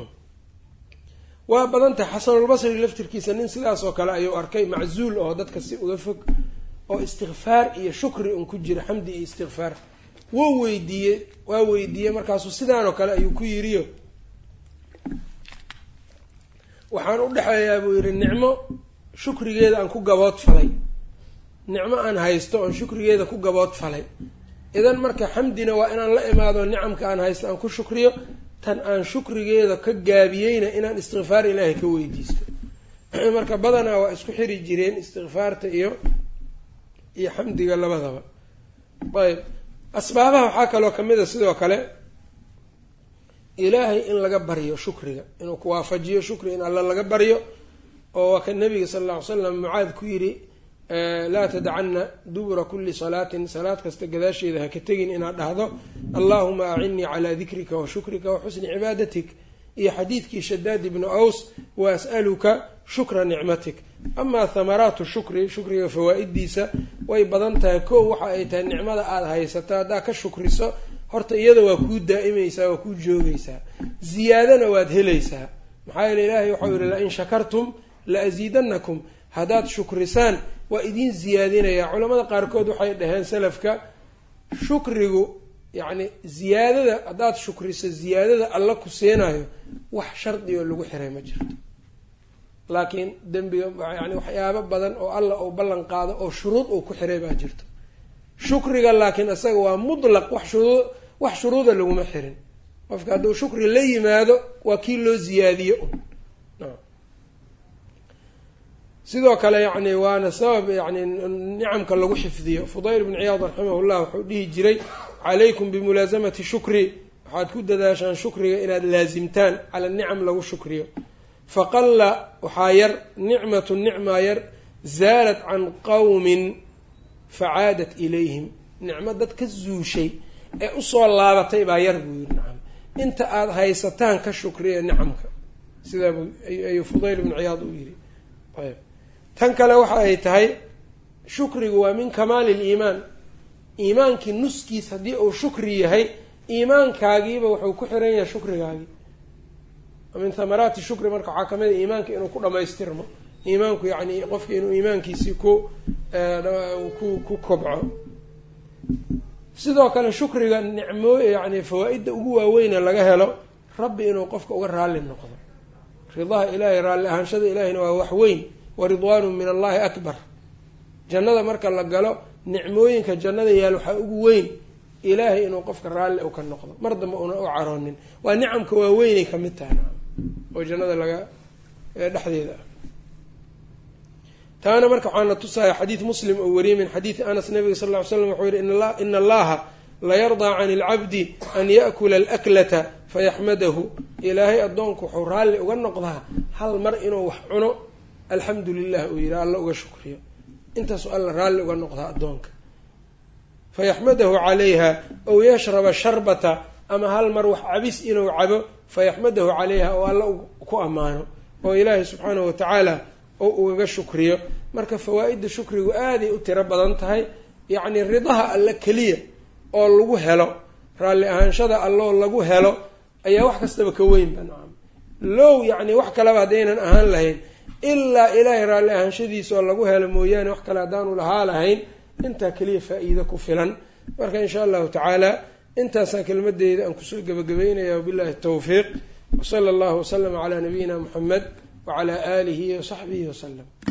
waa badan tahay xasanulbasri laftirkiisa nin sidaas oo kale ayuu arkay maczuul oo dadka si uga fog oo istikfaar iyo shukri un ku jira xamdi iyo istikfaar wuu weydiiyey waa weydiiyey markaasuu sidaan oo kale ayuu ku yiriyo waxaan u dhexeeyaa buu yidhi nicmo shukrigeeda aan ku gabood falay nicmo aan haysto oon shukrigeeda ku gabood falay idan marka xamdina waa inaan la imaado nicamka aan haysto aan ku shukriyo tan aan shukrigeeda ka gaabiyeyna inaan istikfaar ilaahay ka weydiisto marka badanaa waa isku xiri jireen istikfaarta iyo iyo xamdiga labadaba ayb asbaabaha waxaa kaloo kamid a sidoo kale ilaahay in laga baryo shukriga inuu ku waafajiyo shukri in alla laga baryo oo waa ka nabiga sala alla ly slam mucaad ku yidhi laa tadacana dubura kuli salaatin salaad kasta gadaasheeda ha ka tegin inaad dhahdo allahuma acinnii calaa dikrika wa shukrika wa xusni cibaadatik iyo xadiidkii shadaad ibnu aws wa as'aluka shukra nicmatik amaa thamaraatu shukri shukriga fawaa-idiisa way badan tahay kow waxa ay tahay nicmada aada haysato haddaa ka shukriso horta iyada waa kuu daa'imaysaa waa kuu joogaysaa ziyaadana waad helaysaa maxaa yeele ilaahay waxau yihi la in shakartum la asiidanakum haddaad shukrisaan waa idiin ziyaadinayaa culamada qaarkood waxay dhaheen salafka shukrigu yacni ziyaadada haddaad shukriso ziyaadada alla ku siinayo wax shardi oo lagu xiray ma jirto laakiin dembiga yani waxyaabo badan oo alla uu ballan qaado oo shuruud uu ku xiray baa jirto shukriga laakiin isaga waa mutlaq wax shuruu wax shuruuda laguma xirin qofka hadduu shukri la yimaado waa kii loo ziyaadiyo un sidoo kale yani waana sabab yani nicamka lagu xifdiyo fudayl bn ciyaad raximahullah wuxuu dhihi jiray calaykum bimulaasamati shukri waxaad ku dadaashaan shukriga inaad laasimtaan cala nicam lagu shukriyo faqalla waxaa yar nicmatu nicmaa yar zaalat can qowmin facaadat ilayhim nicmo dad ka zuushay ee usoo laabatay baa yar buu yiri nacam inta aada haysataan ka shukriya nicamka sidaa buu ayuu fudayl bnu ciyaad u yiri ayb tan kale waxa ay tahay shukrigu waa min kamaali liimaan iimaankii nuskiis haddii uu shukri yahay iimaankaagiiba wuxuu ku xiran yahay shukrigaagii min thamaraati shukri marka waxaa kamid a iimaanka inuu ku dhamaystirmo iimaanku yacni qofka inuu iimaankiisii ku ku ku kobco sidoo kale shukriga nicmoo yani fawaa-idda ugu waaweyne laga helo rabbi inuu qofka uga raalli noqdo ridaha ilaahay raalli ahaanshada ilaahayna waa wax weyn wa ridwaanu min allahi akbar jannada marka la galo nicmooyinka jannada yaal waxaa ugu weyn ilaahay inuu qofka raalli u ka noqdo mar dambe una u caroonin waa nicamka waaweynay kamid tahay oo jannada laga dhexdeeda ah taana marka waxaana tusaya xadiid muslim oo wariyay min xadiidi anas nabiga sal ly slam wuxuu yihi ina allaha layardaa can ilcabdi an yaakula alaklata fayaxmadahu ilaahay addoonku wuxuu raalli uga noqdaa hal mar inuu wax cuno alxamdu lilah uu yihi alla uga shukriyo intaasu alla raalli uga noqdaa addoonka fayaxmadahu calayha ow yashraba sharbata ama hal mar wax cabis inuu cabo fayaxmadahu calayha oo alla ku ammaano oo ilaahay subxaanahu watacaala oo ugaga shukriyo marka fawaa-idda shukrigu aaday u tiro badan tahay yacni ridaha alle keliya oo lagu helo raalli ahaanshada alloo lagu helo ayaa wax kastaba ka weynba nacam low yacni wax kaleba haddaynan ahaan lahayn ilaa ilaahay raalli ahaanshadiisa oo lagu helo mooyaane wax kale haddaanu lahaa lahayn intaa keliya faa-iido ku filan marka insha allahu tacaala intaasaan kelmadeyda aan kusoo gebagabeynaya wabillahi tawfiiq wsala allahu waslama calaa nabiyina muxamed wacalaa aalihi wasaxbihi wasalam